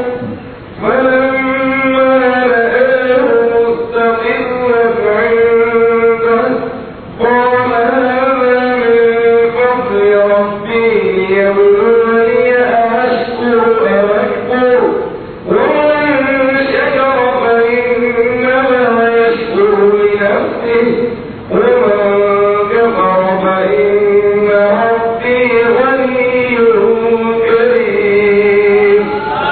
فلما رآه مستقرا عنده قال هذا من فضل ربي ليبلوني أشكر أم أكفر ومن شكر فإنما يشكر لنفسه ومن كفر فإن ربي غني كريم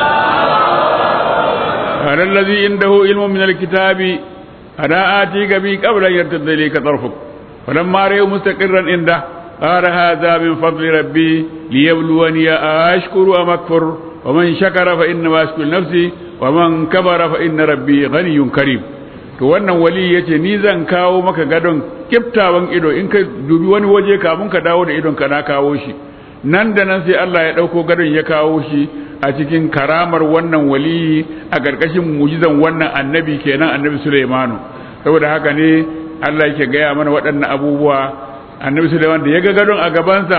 أنا الذي عنده علم من الكتاب أنا آتيك به قبل أن يرتد إليك طرفك فلما رأيه مستقرا عنده قال هذا من فضل ربي ليبلوني أشكر أم أكفر ومن شكر فإنما يشكر نفسي ومن كفر فإن ربي غني كريم to to wannan wali yace ni zan kawo maka gadon kiftawan ido in ka dubi wani waje kamun ka dawo da idon ka na kawo shi nan da nan sai Allah ya dauko gadon ya kawo shi a cikin karamar wannan wali a ƙarƙashin mujizan wannan annabi kenan annabi Sulaimanu saboda haka ne Allah yake gaya mana waɗannan abubuwa annabi Sulaiman da ya ga gadon a gabansa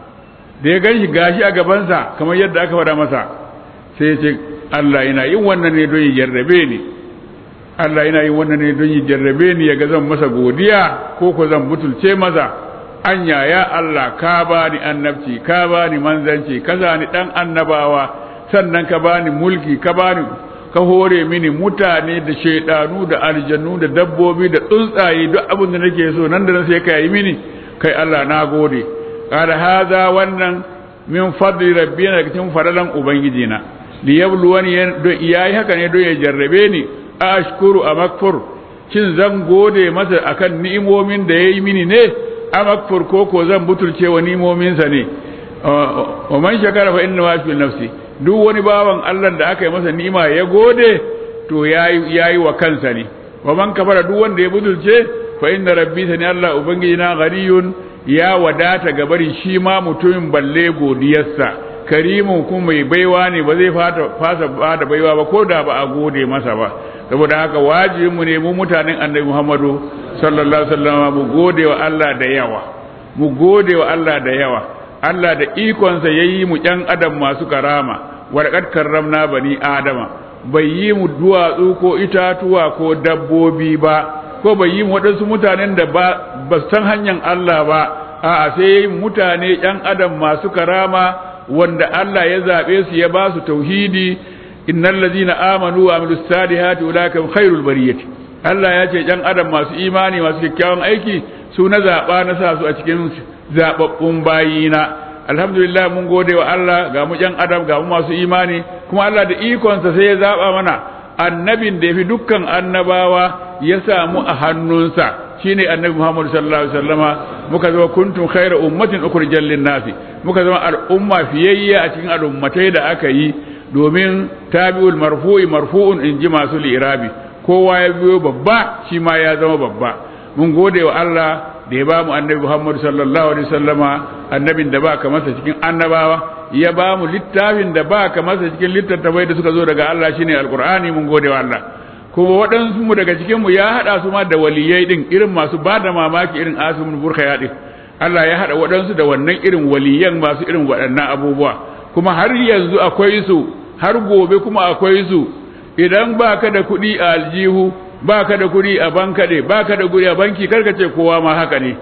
da ya ganshi gashi a gabansa kamar yadda aka faɗa masa sai ya ce Allah yana yin wannan ne don ya jarrabe ni Allah yana yin wannan ne don ya jarrabe ni ya ga zan masa godiya ko ko zan butulce masa anya ya Allah ka bani annabci ka bani manzanci ka zani dan annabawa sannan ka bani mulki ka bani ka hore mini mutane da shaidanu da aljannu da dabbobi da tsuntsaye duk abin da nake so nan da nan sai ka yi mini kai Allah na gode qala hadha wannan min fadli rabbina daga cikin fadalan ubangiji na li yabluwani yayi haka ne don ya jarrabe ni ashkuru amakfur kin zan gode masa akan ni'imomin da yayi mini ne amakfur ko ko zan butulce wa ni'imominsa ne wa man shakara fa inna ma fi nafsi duk wani bawan Allah da aka yi masa ni'ima ya gode to yayi yayi wa kansa ne wa man kafara duk wanda ya butulce fa inna rabbi sani Allah ubangiji na ghariyun ya wadata ga barin shi ma mutumin balle godiyarsa karimun kuma mai baiwa ne ba zai fasa ba da baiwa ba ko da ba a gode masa ba saboda haka wajibin mu ne mu mutanen annabi Muhammadu sallallahu alaihi wasallam mu gode wa Allah da yawa mu gode wa Allah da yawa Allah da ikonsa yayi mu ƴan adam masu karama walaqad karramna bani adama bai yi mu duwatsu ko itatuwa ko dabbobi ba ko bai yi waɗansu mutanen da ba san hanyar Allah ba a'a sai mutane ƴan adam masu karama wanda Allah ya zaɓe su ya ba su tauhidi innal ladina amanu wa amilus salihati ulaika khairul bariyati Allah ya ce ƴan adam masu imani masu kyakkyawan aiki su na zaɓa na sa su a cikin zaɓaɓɓun bayina alhamdulillah mun gode wa Allah ga mu ƴan adam ga mu masu imani kuma Allah da ikonsa sai ya zaɓa mana annabin da ya fi dukkan annabawa ya samu a hannunsa shine annabi Muhammad sallallahu alaihi wasallama muka zama kuntum khayra ummatin ukhrijal lin-nasi muka zama al'umma fiyayya a cikin al'ummatai da aka yi domin tabi'ul marfu'i marfu'un in ji masu lirabi kowa ya biyo babba shi ma ya zama babba mun gode wa Allah da ya ba mu annabi Muhammad sallallahu alaihi wasallama annabin da ba ka masa cikin annabawa ya ba mu littafin da ba ka masa cikin littattafai da suka zo daga Allah shine alqur'ani mun gode wa Allah kuma waɗansu mu daga cikin mu ya hada su ma da waliyai din irin masu ba da mamaki irin asimun burkhaya din Allah ya hada waɗansu da wannan irin waliyan masu irin waɗannan abubuwa kuma har yanzu akwai su har gobe kuma akwai su idan baka da kuɗi a aljihu baka da kuɗi a bankade baka da kuɗi a banki karka ce kowa ma haka ne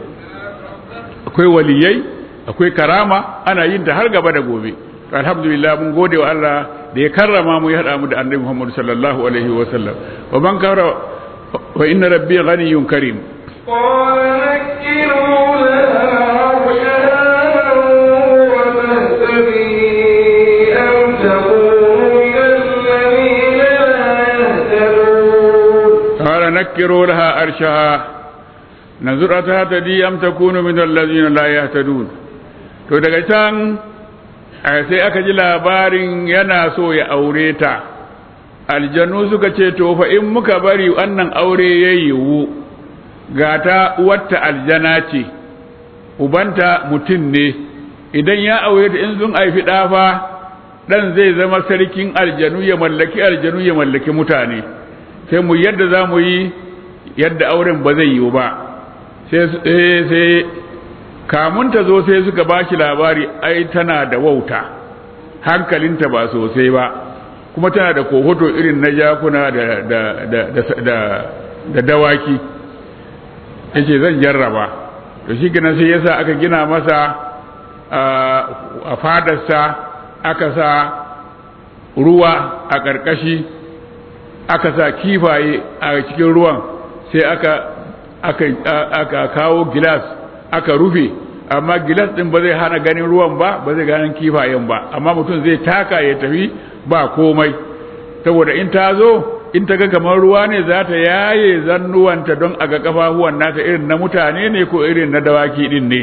akwai waliyai akwai karama ana yin ta har gaba da gobe to alhamdulillah mun gode wa Allah da ya karrama mu ya hada mu da annabi Muhammad sallallahu alaihi wa sallam wa man kara wa inna rabbi ghaniyyun karim قال نكروا لها عرشها قال نكروا لها أرشها وتهتدي أم تكون من الذين لا يهتدون نظر تهتدي أم تكون من الذين لا يهتدون to daga can sai aka ji labarin yana so ya aure ta aljanu suka ce to fa in muka bari wannan aure ya yiwu ga ta uwarta aljana ce ubanta mutum ne idan ya aure ta in sun haifi ɗafa ɗan zai zama sarkin aljanu ya mallaki aljanu ya mallaki mutane sai mu yadda za mu yi yadda auren ba zai yiwu ba sai kamun ta zo sai suka ba shi labari ai tana da wauta hankalinta ba sosai ba kuma tana da kohoto irin na jakuna da, da, da, da, da dawaki ya ce zan jarraba to shi gina sai yasa aka gina masa a fadarsa aka sa ruwa a ƙarƙashi aka sa kifaye a cikin ruwan sai aka aka aka kawo gilas aka rufe amma gilas din ba zai hana ganin ruwan ba ba zai ganin kifayen ba amma mutum zai taka ya tafi ba komai saboda in ta zo in ta ga kamar ruwa ne za ta yaye zannuwanta don a ga kafafuwan nata irin na mutane ne ko irin na dawaki din ne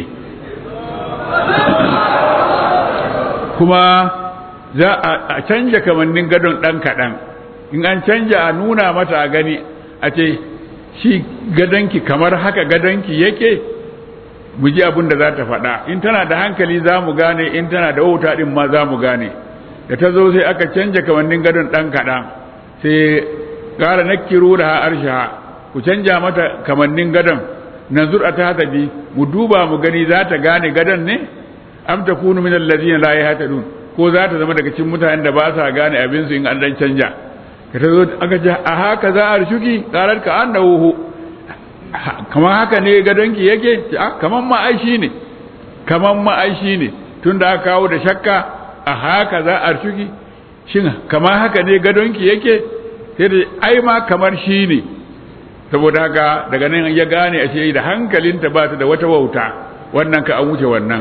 kuma za a canja kamannin gadon ɗan kaɗan in an canja a nuna mata a gani a ce shi gadonki kamar haka gadonki yake mu ji abin da za ta faɗa in tana da hankali za mu gane in tana da wauta ɗin ma za mu gane da ta zo sai aka canja kamannin gadon ɗan kaɗan sai ƙara nakiru da arsha ku canja mata kamannin gadon nanzur a ta bi mu duba mu gani za ta gane gadon ne am ta kunu min allazina la yahtadun ko za ta zama daga cikin mutanen da ba sa gane abin su in an dan canja ka ta zo aka ce a haka za a shuki qarar ka annahu kamar haka ne gadonki yake kamar ma ai shi ne kamar ma ai shi ne tunda aka kawo da shakka a haka za a shuki shin kamar haka ne gadonki yake sai da ai ma kamar shi ne saboda haka daga nan ya gane a ce da hankalinta ba ta da wata wauta wannan ka an wuce wannan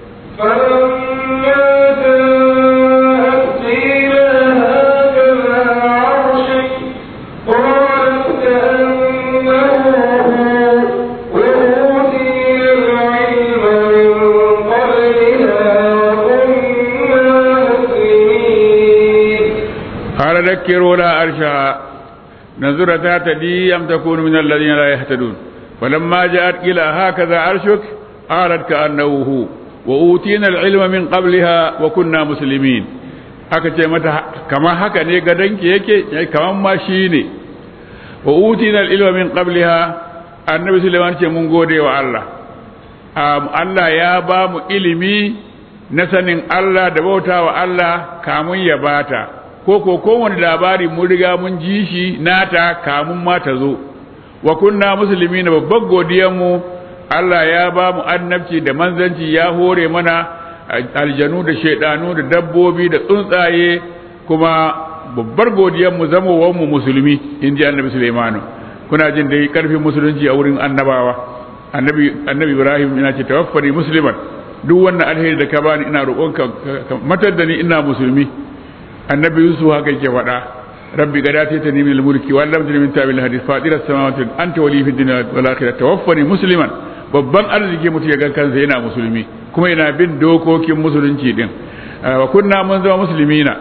قال ذكروا لها أرشها نظر تهتدي أم تكون من الذين لا يهتدون فلما جاءت إلى هكذا عرشك قالت كأنه هو وأوتينا العلم من قبلها وكنا مسلمين aka ce mata kama haka ne gadonki yake kaman ma shi ne wa utina al-ilma min qabliha annabi Sulaiman ce mun gode wa Allah Allah ya ba mu ilimi na sanin Allah da bauta wa Allah kamun ya bata ko ko kowane labari mun riga mun ji shi nata kamun ma ta zo wa kunna musulmi na babban godiyanmu Allah ya ba mu annabci da manzanci ya hore mana aljanu da shaidanu da dabbobi da tsuntsaye kuma babbar godiyanmu zamowar mu musulmi in ji annabi Sulaimanu kuna jin dai karfin musulunci a wurin annabawa annabi annabi Ibrahim ina ce tawaffani musliman duk wannan alheri da ka bani ina roƙonka matar da ni ina musulmi annabi yusuf haka yake faɗa rabbi gada ta tani min mulki wa lam min tabil hadith fatira samawati anta wali fi dunya wal akhirah tawaffani musliman babban arziki mutu ya ga kansa yana musulmi kuma yana bin dokokin musulunci din wa kunna mun zama muslimina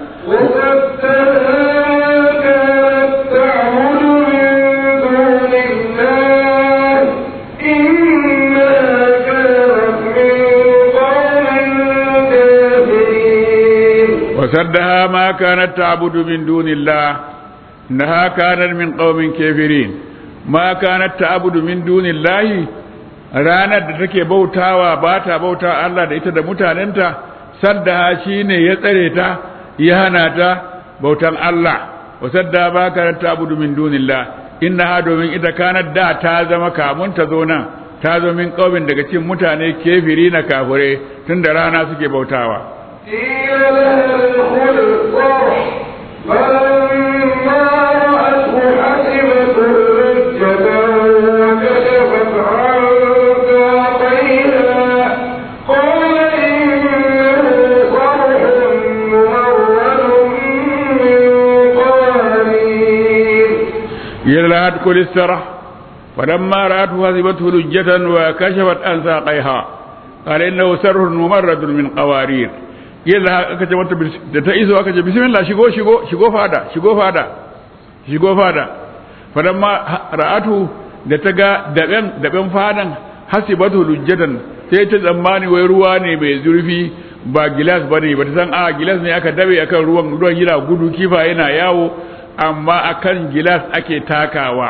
وسدها ما كانت تعبد من دون الله إنها كانت من قوم كافرين ما كانت تعبد من دون الله ranar da take bautawa ba ta bauta Allah da ita da mutanenta saddaha shine ya tsare ta ya hana ta bautan Allah wa sadda ba ka ta abudu min dunillah innaha domin ita kanar da ta zama kamun ta zo nan ta zo min kaumin daga cikin mutane kefiri na kafure tun da rana suke bautawa قيل لها ادخل الصرح فلما رأته حسبته لجة وكشفت عن ساقيها قال إنه صرح ممرد من قوارير قيل لها ادخل السرح فلما رأته حسبته لجة وكشفت عن ساقيها قال إنه سر ممرد من قوارير yadda aka ce mata da ta iso aka ce bismillah shigo shigo shigo fada shigo fada shigo fada fadan ma ra'atu da ta ga daben daben fadan hasibatu lujjatan sai ta tsammani wai ruwa ne mai zurfi ba gilas bane ba ta san a gilas ne aka dabe akan ruwan ruwan yana gudu kifa yana yawo amma akan gilas ake takawa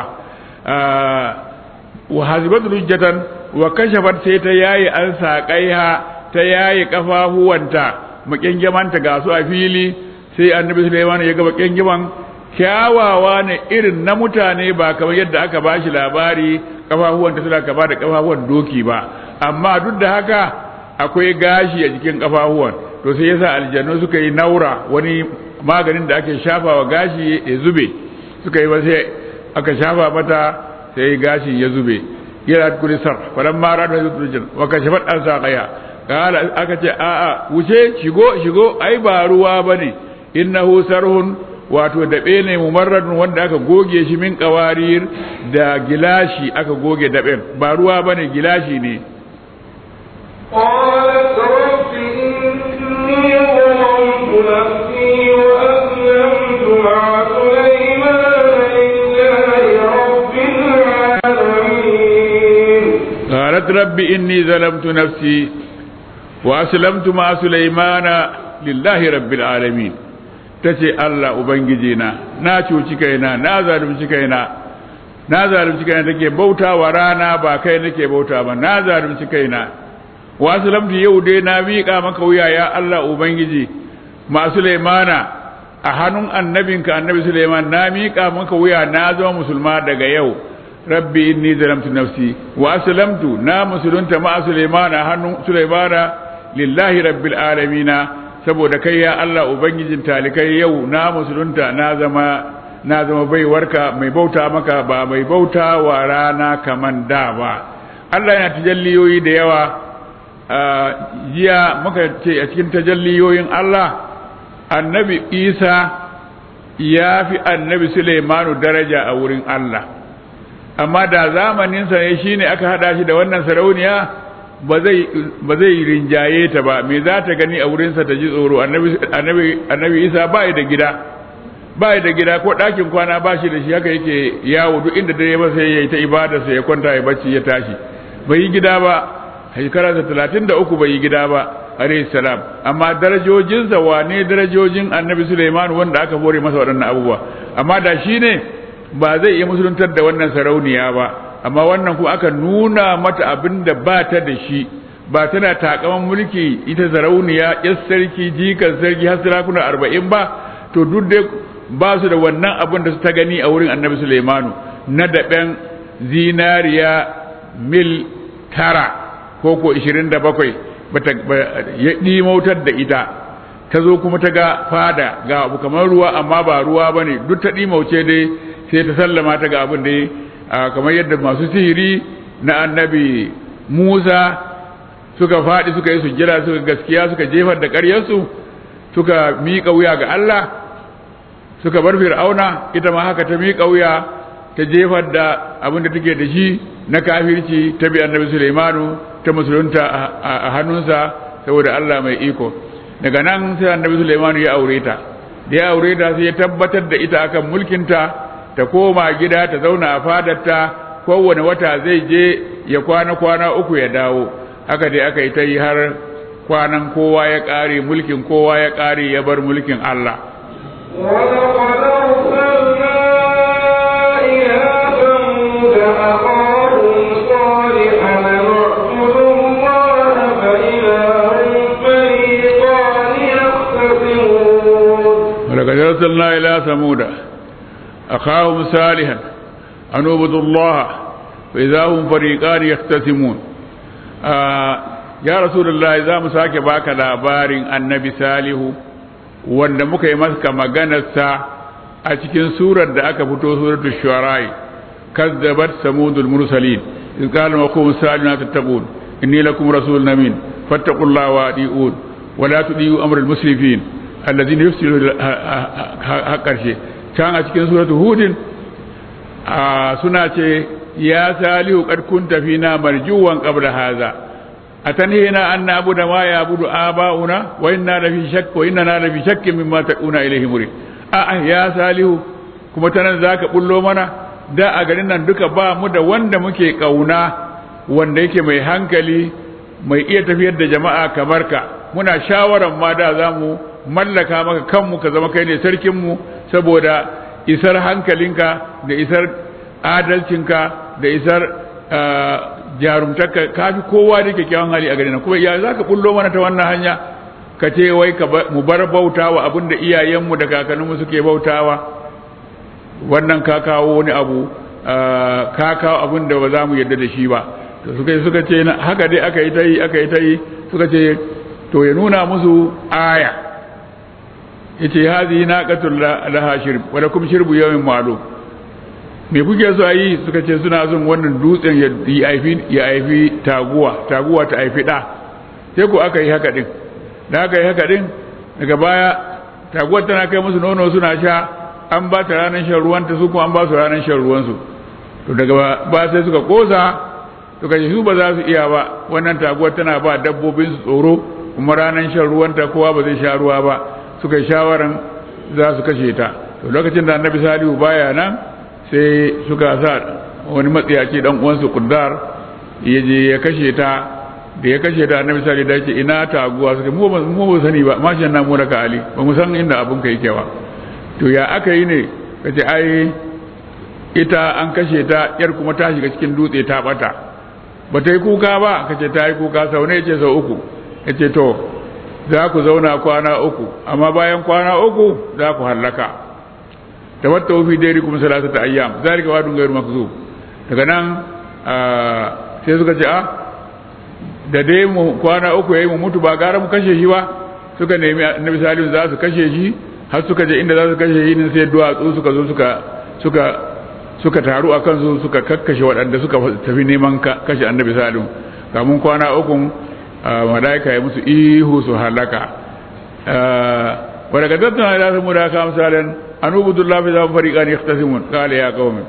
wa hasibatu lujjatan wa kashafat sai ta yayi an saƙaiha ta yayi kafafuwanta makyangyamanta ga su a fili sai annabi Sulaiman ya ga makyankyaman kyawawa ne irin na mutane ba kamar yadda aka bashi labari kafafuwan ta suna kama da kafafuwan doki ba amma duk da haka akwai gashi a jikin kafafuwan to sai yasa aljannu suka yi naura wani maganin da ake shafawa gashi ya zube suka yi sai aka shafa mata sai gashi ya zube yana kuri sar falamma radu hajjatu wa kashafat an saqaya kala aka ce a'a wuce shigo shigo ai ba ruwa bane innahu sarhun wato daɓe ne mumarradun wanda aka goge shi min qawarir da gilashi aka goge daɓen ba ruwa bane gilashi ne قالت رب إني ظلمت نفسي وأسلمت مع سليمان لله رب rabbi inni zalamtu nafsi wa aslamtu ma sulaimana lillahi rabbil alamin tace Allah ubangiji na na cuci kaina na zalunci kaina na zalunci kaina take bauta wa rana ba kai nake bauta ba na zalunci kaina wa aslamtu yau dai na miƙa maka wuya ya Allah ubangiji ma sulaimana a hannun annabinka annabi Suleiman na miƙa maka wuya na zama musulma daga yau rabbi inni zalamtu nafsi wa aslamtu na musulunta ma Suleiman a hannun Suleimana lillahi rabbil alamina saboda kai ya Allah ubangijin talikai yau na musulunta na zama na zama baiwarka mai bauta maka ba mai bauta wa rana kaman da ba Allah yana tajalliyoyi da yawa jiya muka ce a cikin tajalliyoyin Allah annabi isa ya fi annabi suleimanu daraja a wurin Allah amma da zamaninsa ne shine aka hada shi da wannan sarauniya ba zai rinjaye ta ba me za ta gani a wurinsa ta ji tsoro annabi isa ba da gida ba da gida ko ɗakin kwana ba shi da shi haka yake yawo duk inda dare ba sai ya yi ta ibadarsa ya kwanta ya bacci ya tashi bai yi gida ba shekara talatin da uku bai yi gida ba alayhi salam amma darajojinsa wane darajojin annabi Suleiman wanda aka bore masa waɗannan abubuwa amma da shi ne ba zai iya musuluntar da wannan sarauniya ba amma wannan kuma aka nuna mata abin da ba ta da shi ba tana takaman mulki ita sarauniya yar sarki jikan sarki har sarakuna arba'in ba to duk dai ba su da wannan abin da su ta gani a wurin annabi Suleimanu na daɓen zinariya mil tara ko ko ishirin da bakwai ya ɗimautar da ita ta zo kuma ta ga fada ga abu kamar ruwa amma ba ruwa ba ne duk ta ɗimauce dai sai ta sallama ta ga abin da kamar yadda masu sihiri na annabi musa suka faɗi suka yi sujjira suka gaskiya suka jefar da ƙaryarsu suka miƙa wuya ga Allah suka bar fir'auna ita ma haka ta miƙa wuya ta jefar da abin da take da shi na kafirci ta bi annabi Sulaimanu ta musulunta a hannunsa saboda Allah mai iko daga nan sai annabi Sulaimanu ya aure ta da ya aure ta sai ya tabbatar da ita akan mulkinta ta koma gida ta zauna a fadarta kowane wata zai je ya kwana kwana uku ya dawo haka dai aka yi ta yi har kwanan kowa ya ƙare mulkin kowa ya ƙare ya bar mulkin Allah ولقد أرسلنا إلى ثمود أخاهم صالحا أن اعبدوا الله فإذا هم فريقان يختصمون ولقد أرسلنا إلى ثمود أخاهم صالحا أن اعبدوا الله فإذا هم فريقان يختصمون آه يا رسول الله إذا مساك باك labarin annabi salihu wanda muka yi maka maganarsa a cikin surar da aka fito suratul shu'ara kazzabat samudul mursalin iz qala wa qum salina tattaqun inni lakum rasulun amin fattaqullaha wa ati'un wa la tudiyu amral musrifin alladhina yufsiduna haqqarshe can a cikin suratul hudin suna ce ya salihu qad kunta fina marjuwan qabla hadha أتنهينا أن نعبد ما يعبد آباؤنا وإنا لفي شك وإننا لفي شك مما تكون إليه مريد آه يا ساليه kuma ta nan za ka bullo mana da a garin nan duka ba mu da wanda muke ƙauna wanda yake mai hankali mai iya tafiyar da jama'a kamar ka muna shawaran ma da za mu mallaka maka kanmu ka zama kai ne sarkinmu saboda isar hankalinka da isar adalcinka da isar jarumtarka kafi kowa da kyakkyawan hali a garin kuma ya za ka bullo mana ta wannan hanya ka ce wai mu bar bautawa abin da iyayenmu da kakanninmu suke bautawa wannan ka kawo wani abu ka kawo abin da ba za mu yarda da shi ba to suka suka ce haka dai aka yi ta yi aka yi ta yi suka ce to ya nuna musu aya yace hazihi naqatul laha shirb wa lakum shirbu yawmin ma'lum me kuke so a yi suka ce suna son wannan dutsen ya haifi ya haifi taguwa taguwa ta haifi da sai ko aka yi haka din da aka yi haka din daga baya taguwar tana kai musu nono suna sha an ba ta ranar shan ruwanta su kuma an ba su ranar shan ruwansu to daga ba sai suka kosa suka ce su ba za su iya ba wannan taguwar tana ba dabbobin su tsoro kuma ranar shan ruwanta kowa ba zai sha ruwa ba suka yi shawaran za su kashe ta to lokacin da annabi salihu baya nan sai suka sa wani matsiyaci dan uwansu kuddar ya je ya kashe ta da ya kashe ta annabi sallallahu alaihi wasallam ina taguwa suka mu ba mu ba sani ba mashin na mu raka ali ba mu san inda abun ka yake ba to ya aka yi ne kace ai ita an kashe ta yar kuma ta shiga cikin dutse ta bata ba ta yi kuka ba kace ta yi kuka sau ne yace sau uku yace to za ku zauna kwana uku amma bayan kwana uku za ku hallaka tamatta fi dairikum salasata ayyam zalika wadun ghairu makzub daga nan sai suka ce a da dai mu kwana uku yayi mu mutu ba gara mu kashe shi ba suka nemi annabi salihu za su kashe shi har suka je inda za su kashe shi ne sai duwatsu suka zo suka suka suka taru a kansu suka kakkashe waɗanda suka tafi neman kashe annabi salihu kamun kwana uku malaika ya musu ihu su halaka wadda ka tattana da su mu da ka misalin an ubudu lafi za mu fariƙa ne yaktasimun kala ya kawai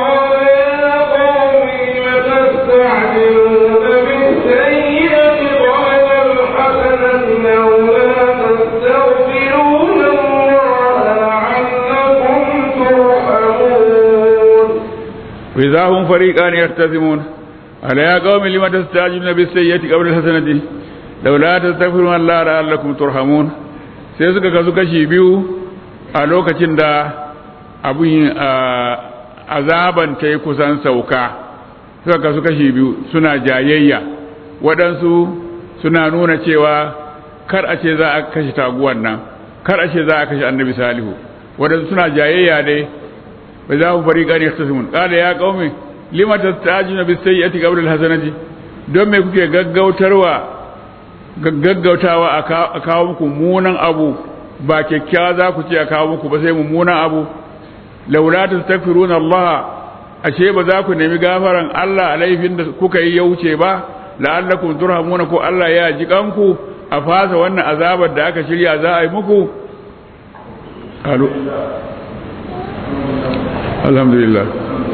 وإذا هم فريقان يختصمون ألا يا قوم لم تستعجلون بالسيئة قبل الحسنة لولا تستغفرون الله لعلكم ترحمون sai suka kasu kashi biyu a lokacin da abin azaban ta yi kusan sauka suka kasu kashi biyu suna jayayya waɗansu suna nuna cewa kar a ce za a kashe taguwan nan kar a ce za a kashe annabi salihu waɗansu suna jayayya dai bai za mu fari ƙari ta simun ƙada ya ƙaume lima ta taji na bisai ya tiga wurin hasanati don me kuke gaggautarwa gaggautawa a kawo muku munan abu ba kyakkyawa za ku ce a kawo muku ba sai mummunan abu laula ta tafiruna Allah ashe ba za ku nemi gafaran Allah a laifin da kuka yi ya wuce ba la'allakum turhamuna ko Allah ya ji kanku a fasa wannan azabar da aka shirya za a yi muku alhamdulillah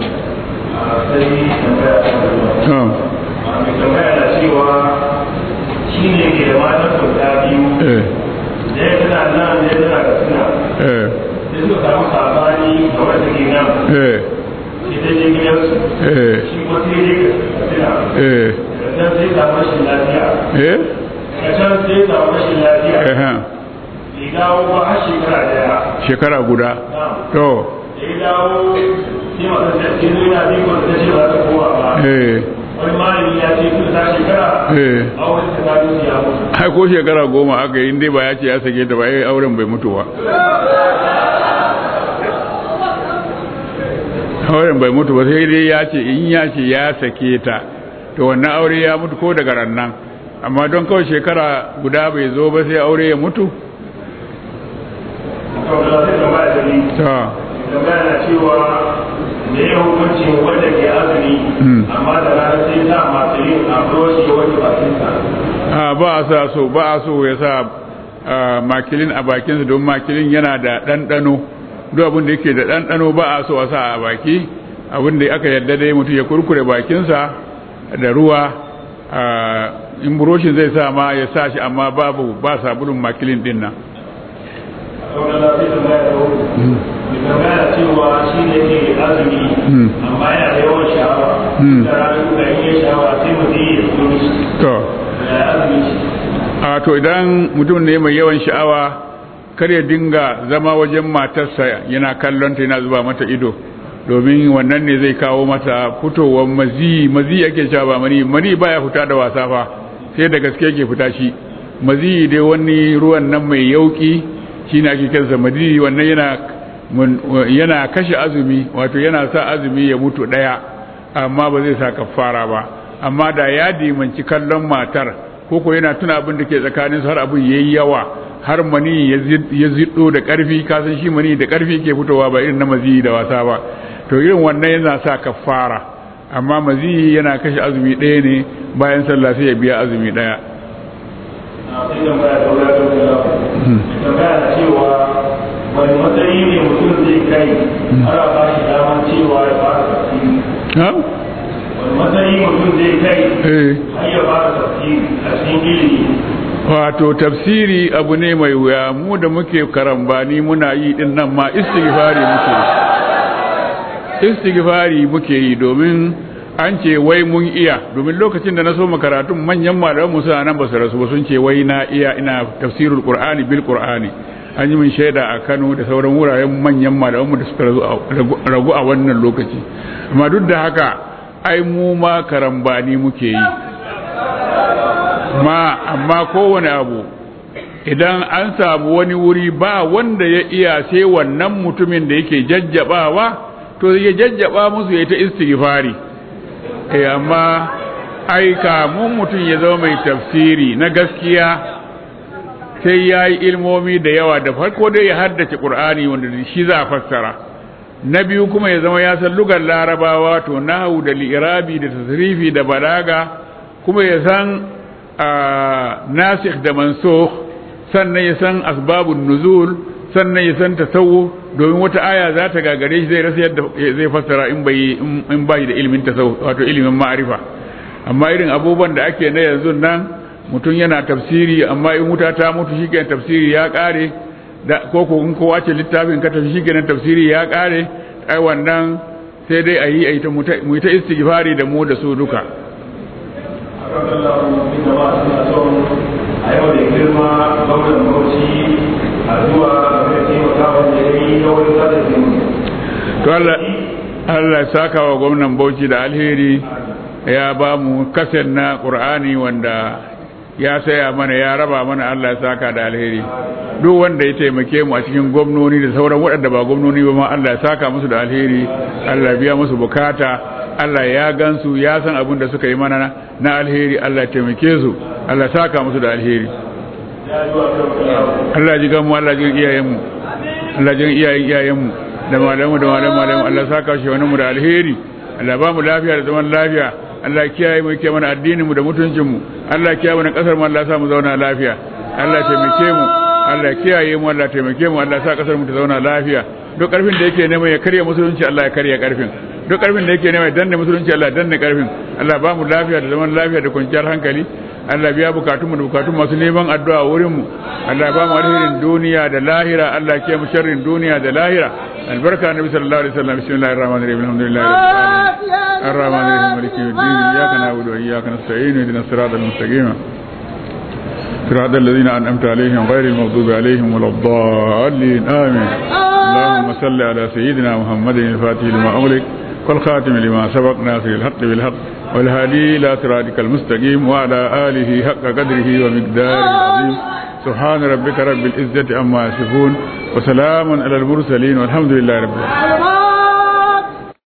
shi ne ke da matan sauta biyu da ya tana nan da ya tana da suna da suka samu sabani ga wanda ke nan shi ta je gidansu shi ko sai je ka suna da sai samu rashin lafiya ka can sai samu rashin lafiya bai dawo ba har shekara daya shekara guda to da ya dawo sai masu da ke nuna bikon da ce ba ta kowa ba wani malami ya ce tun ta shekara a wani tsakanin ya mutu ai ko shekara goma aka yi dai ba ya ce ya sake ta ba ya auren bai mutu ba auren bai mutu ba sai dai ya ce in ya ce ya sake ta to wannan aure ya mutu ko daga rannan amma don kawai shekara guda bai zo ba sai aure ya mutu ta tambaya na cewa da ya hukunci wanda ke azumi amma da rana sai sa masu yin abroshi ya wanke bakinsa a ba a sa so ba a so ya sa makilin a bakinsa don makilin yana da ɗanɗano duk abin da yake da ɗanɗano ba a so a sa a baki abin da aka yarda dai mutum ya kurkure bakinsa da ruwa in buroshin zai sa ma ya sa shi amma babu ba sabulun makilin din nan tambaya cewa shi ne ke azumi amma yana da yawan sha'awa da ranar kuma in yi sha'awa sai mutum ya zo mishi to ya azumi shi a to idan mutum ne mai yawan sha'awa kar ya dinga zama wajen matarsa yana kallon ta yana zuba mata ido domin wannan ne zai kawo mata fitowar mazi mazi yake cewa ba mani mani baya fita da wasa fa sai da gaske yake fita shi mazi dai wani ruwan nan mai yauki shine ake kansa mazi wannan yana yana kashe azumi wato yana sa azumi ya mutu daya amma ba zai sa kafara ba amma da ya dimanci kallon matar koko yana tuna abin da ke tsakaninsu har abin yayi yawa har mani ya ziddo da karfi kasan shi mani da karfi ke fitowa ba irin na mazi da wasa ba to irin wannan yana sa kafara amma mazi yana kashe azumi ɗaya ne bayan sallah sai ya biya azumi ɗaya sai tambaya da wadatar da tambaya na cewa wani matsayi ne mutum zai kai ana ba shi damar cewa ya fara tafsiri wani matsayi mutum zai kai har ya fara tafsiri a cikin ilimi wato tafsiri abu ne mai wuya mu da muke karambani muna yi din nan ma istighfari muke istighfari muke yi domin an ce wai mun iya domin lokacin da na so karatun manyan malaman musu nan ba su rasu ba sun ce wai na iya ina tafsirul qur'ani bil qur'ani an yi min shaida a Kano da sauran wuraren manyan malaman mu da suka ragu a wannan lokaci amma duk da haka ai mu ma karambani muke yi ma amma kowane abu idan an samu wani wuri ba wanda ya iya sai wannan mutumin da yake jajjabawa to ya jajjaba musu ya ta istighfari eh amma ai kamun mutum ya zama mai tafsiri na gaskiya sai ya yi ilmomi da yawa da farko dai ya haddace ƙur'ani wanda shi za a fassara na biyu kuma ya zama ya san lugar larabawa to nahu da li'irabi da tasrifi da balaga kuma ya san nasikh da mansukh sannan ya san asbabun nuzul sannan ya san tasawuf domin wata aya za ta gagare shi zai rasa yadda zai fassara in bai in bai da ilimin tasawuf wato ilimin ma'arifa amma irin abubuwan da ake na yanzu nan mutum yana tafsiri amma in wuta ta mutu shi tafsiri ya kare da ko ko in kowa ce littafin ka tafi shi tafsiri ya kare ai wannan sai dai ayi ayi ta mu ta istighfari da mu da su duka a yau da girma gwamnan bauchi a zuwa da taimaka wanda ya yi na wani sada to Allah Allah saka wa gwamnan Bauchi da alheri ya ba mu kasar na Qur'ani wanda ya saya mana ya raba mana Allah ya saka da alheri duk wanda ya taimake mu a cikin gwamnoni da sauran waɗanda ba gwamnoni ba ma Allah ya saka musu da alheri Allah biya musu bukata Allah ya gansu ya san abin da suka yi mana na alheri Allah ya taimake su Allah ya saka musu da alheri Allah ji gamu Allah ji iyayenmu Allah ji iyayen iyayenmu da malamu da malamu malamu Allah saka shi wani mu da alheri Allah ba mu lafiya da zaman lafiya Allah kiyaye mu kiyaye mana addinin mu da mutuncin mu Allah kiyaye mana kasar mu Allah sa mu zauna lafiya Allah taimake mu Allah kiyaye mu Allah taimake mu Allah sa kasar mu ta zauna lafiya duk karfin da yake neman ya karya musulunci Allah ya karya karfin duk karfin da yake neman ya danne musulunci Allah ya danne karfin Allah ba mu lafiya da zaman lafiya da kwanciyar hankali Allah biya bukatunmu da bukatun masu neman addu'a wurin mu Allah ba mu alherin duniya da lahira Allah ke mu sharrin duniya da lahira albarka annabi sallallahu alaihi wasallam bismillahir rahmanir rahim alhamdulillahi rabbil alamin arrahmanir rahim maliki yawmiddin iyyaka na'budu wa iyyaka nasta'in ihdinas siratal mustaqim صراط الذين أنعمت عليهم غير المغضوب عليهم ولا الضالين آمين اللهم صل على سيدنا محمد الفاتح لما أغلق والخاتم لما سبق ناصر الحق بالحق والهادي إلى صراطك المستقيم وعلى آله حق قدره ومقداره العظيم سبحان ربك رب العزة عما يصفون وسلام على المرسلين والحمد لله رب العالمين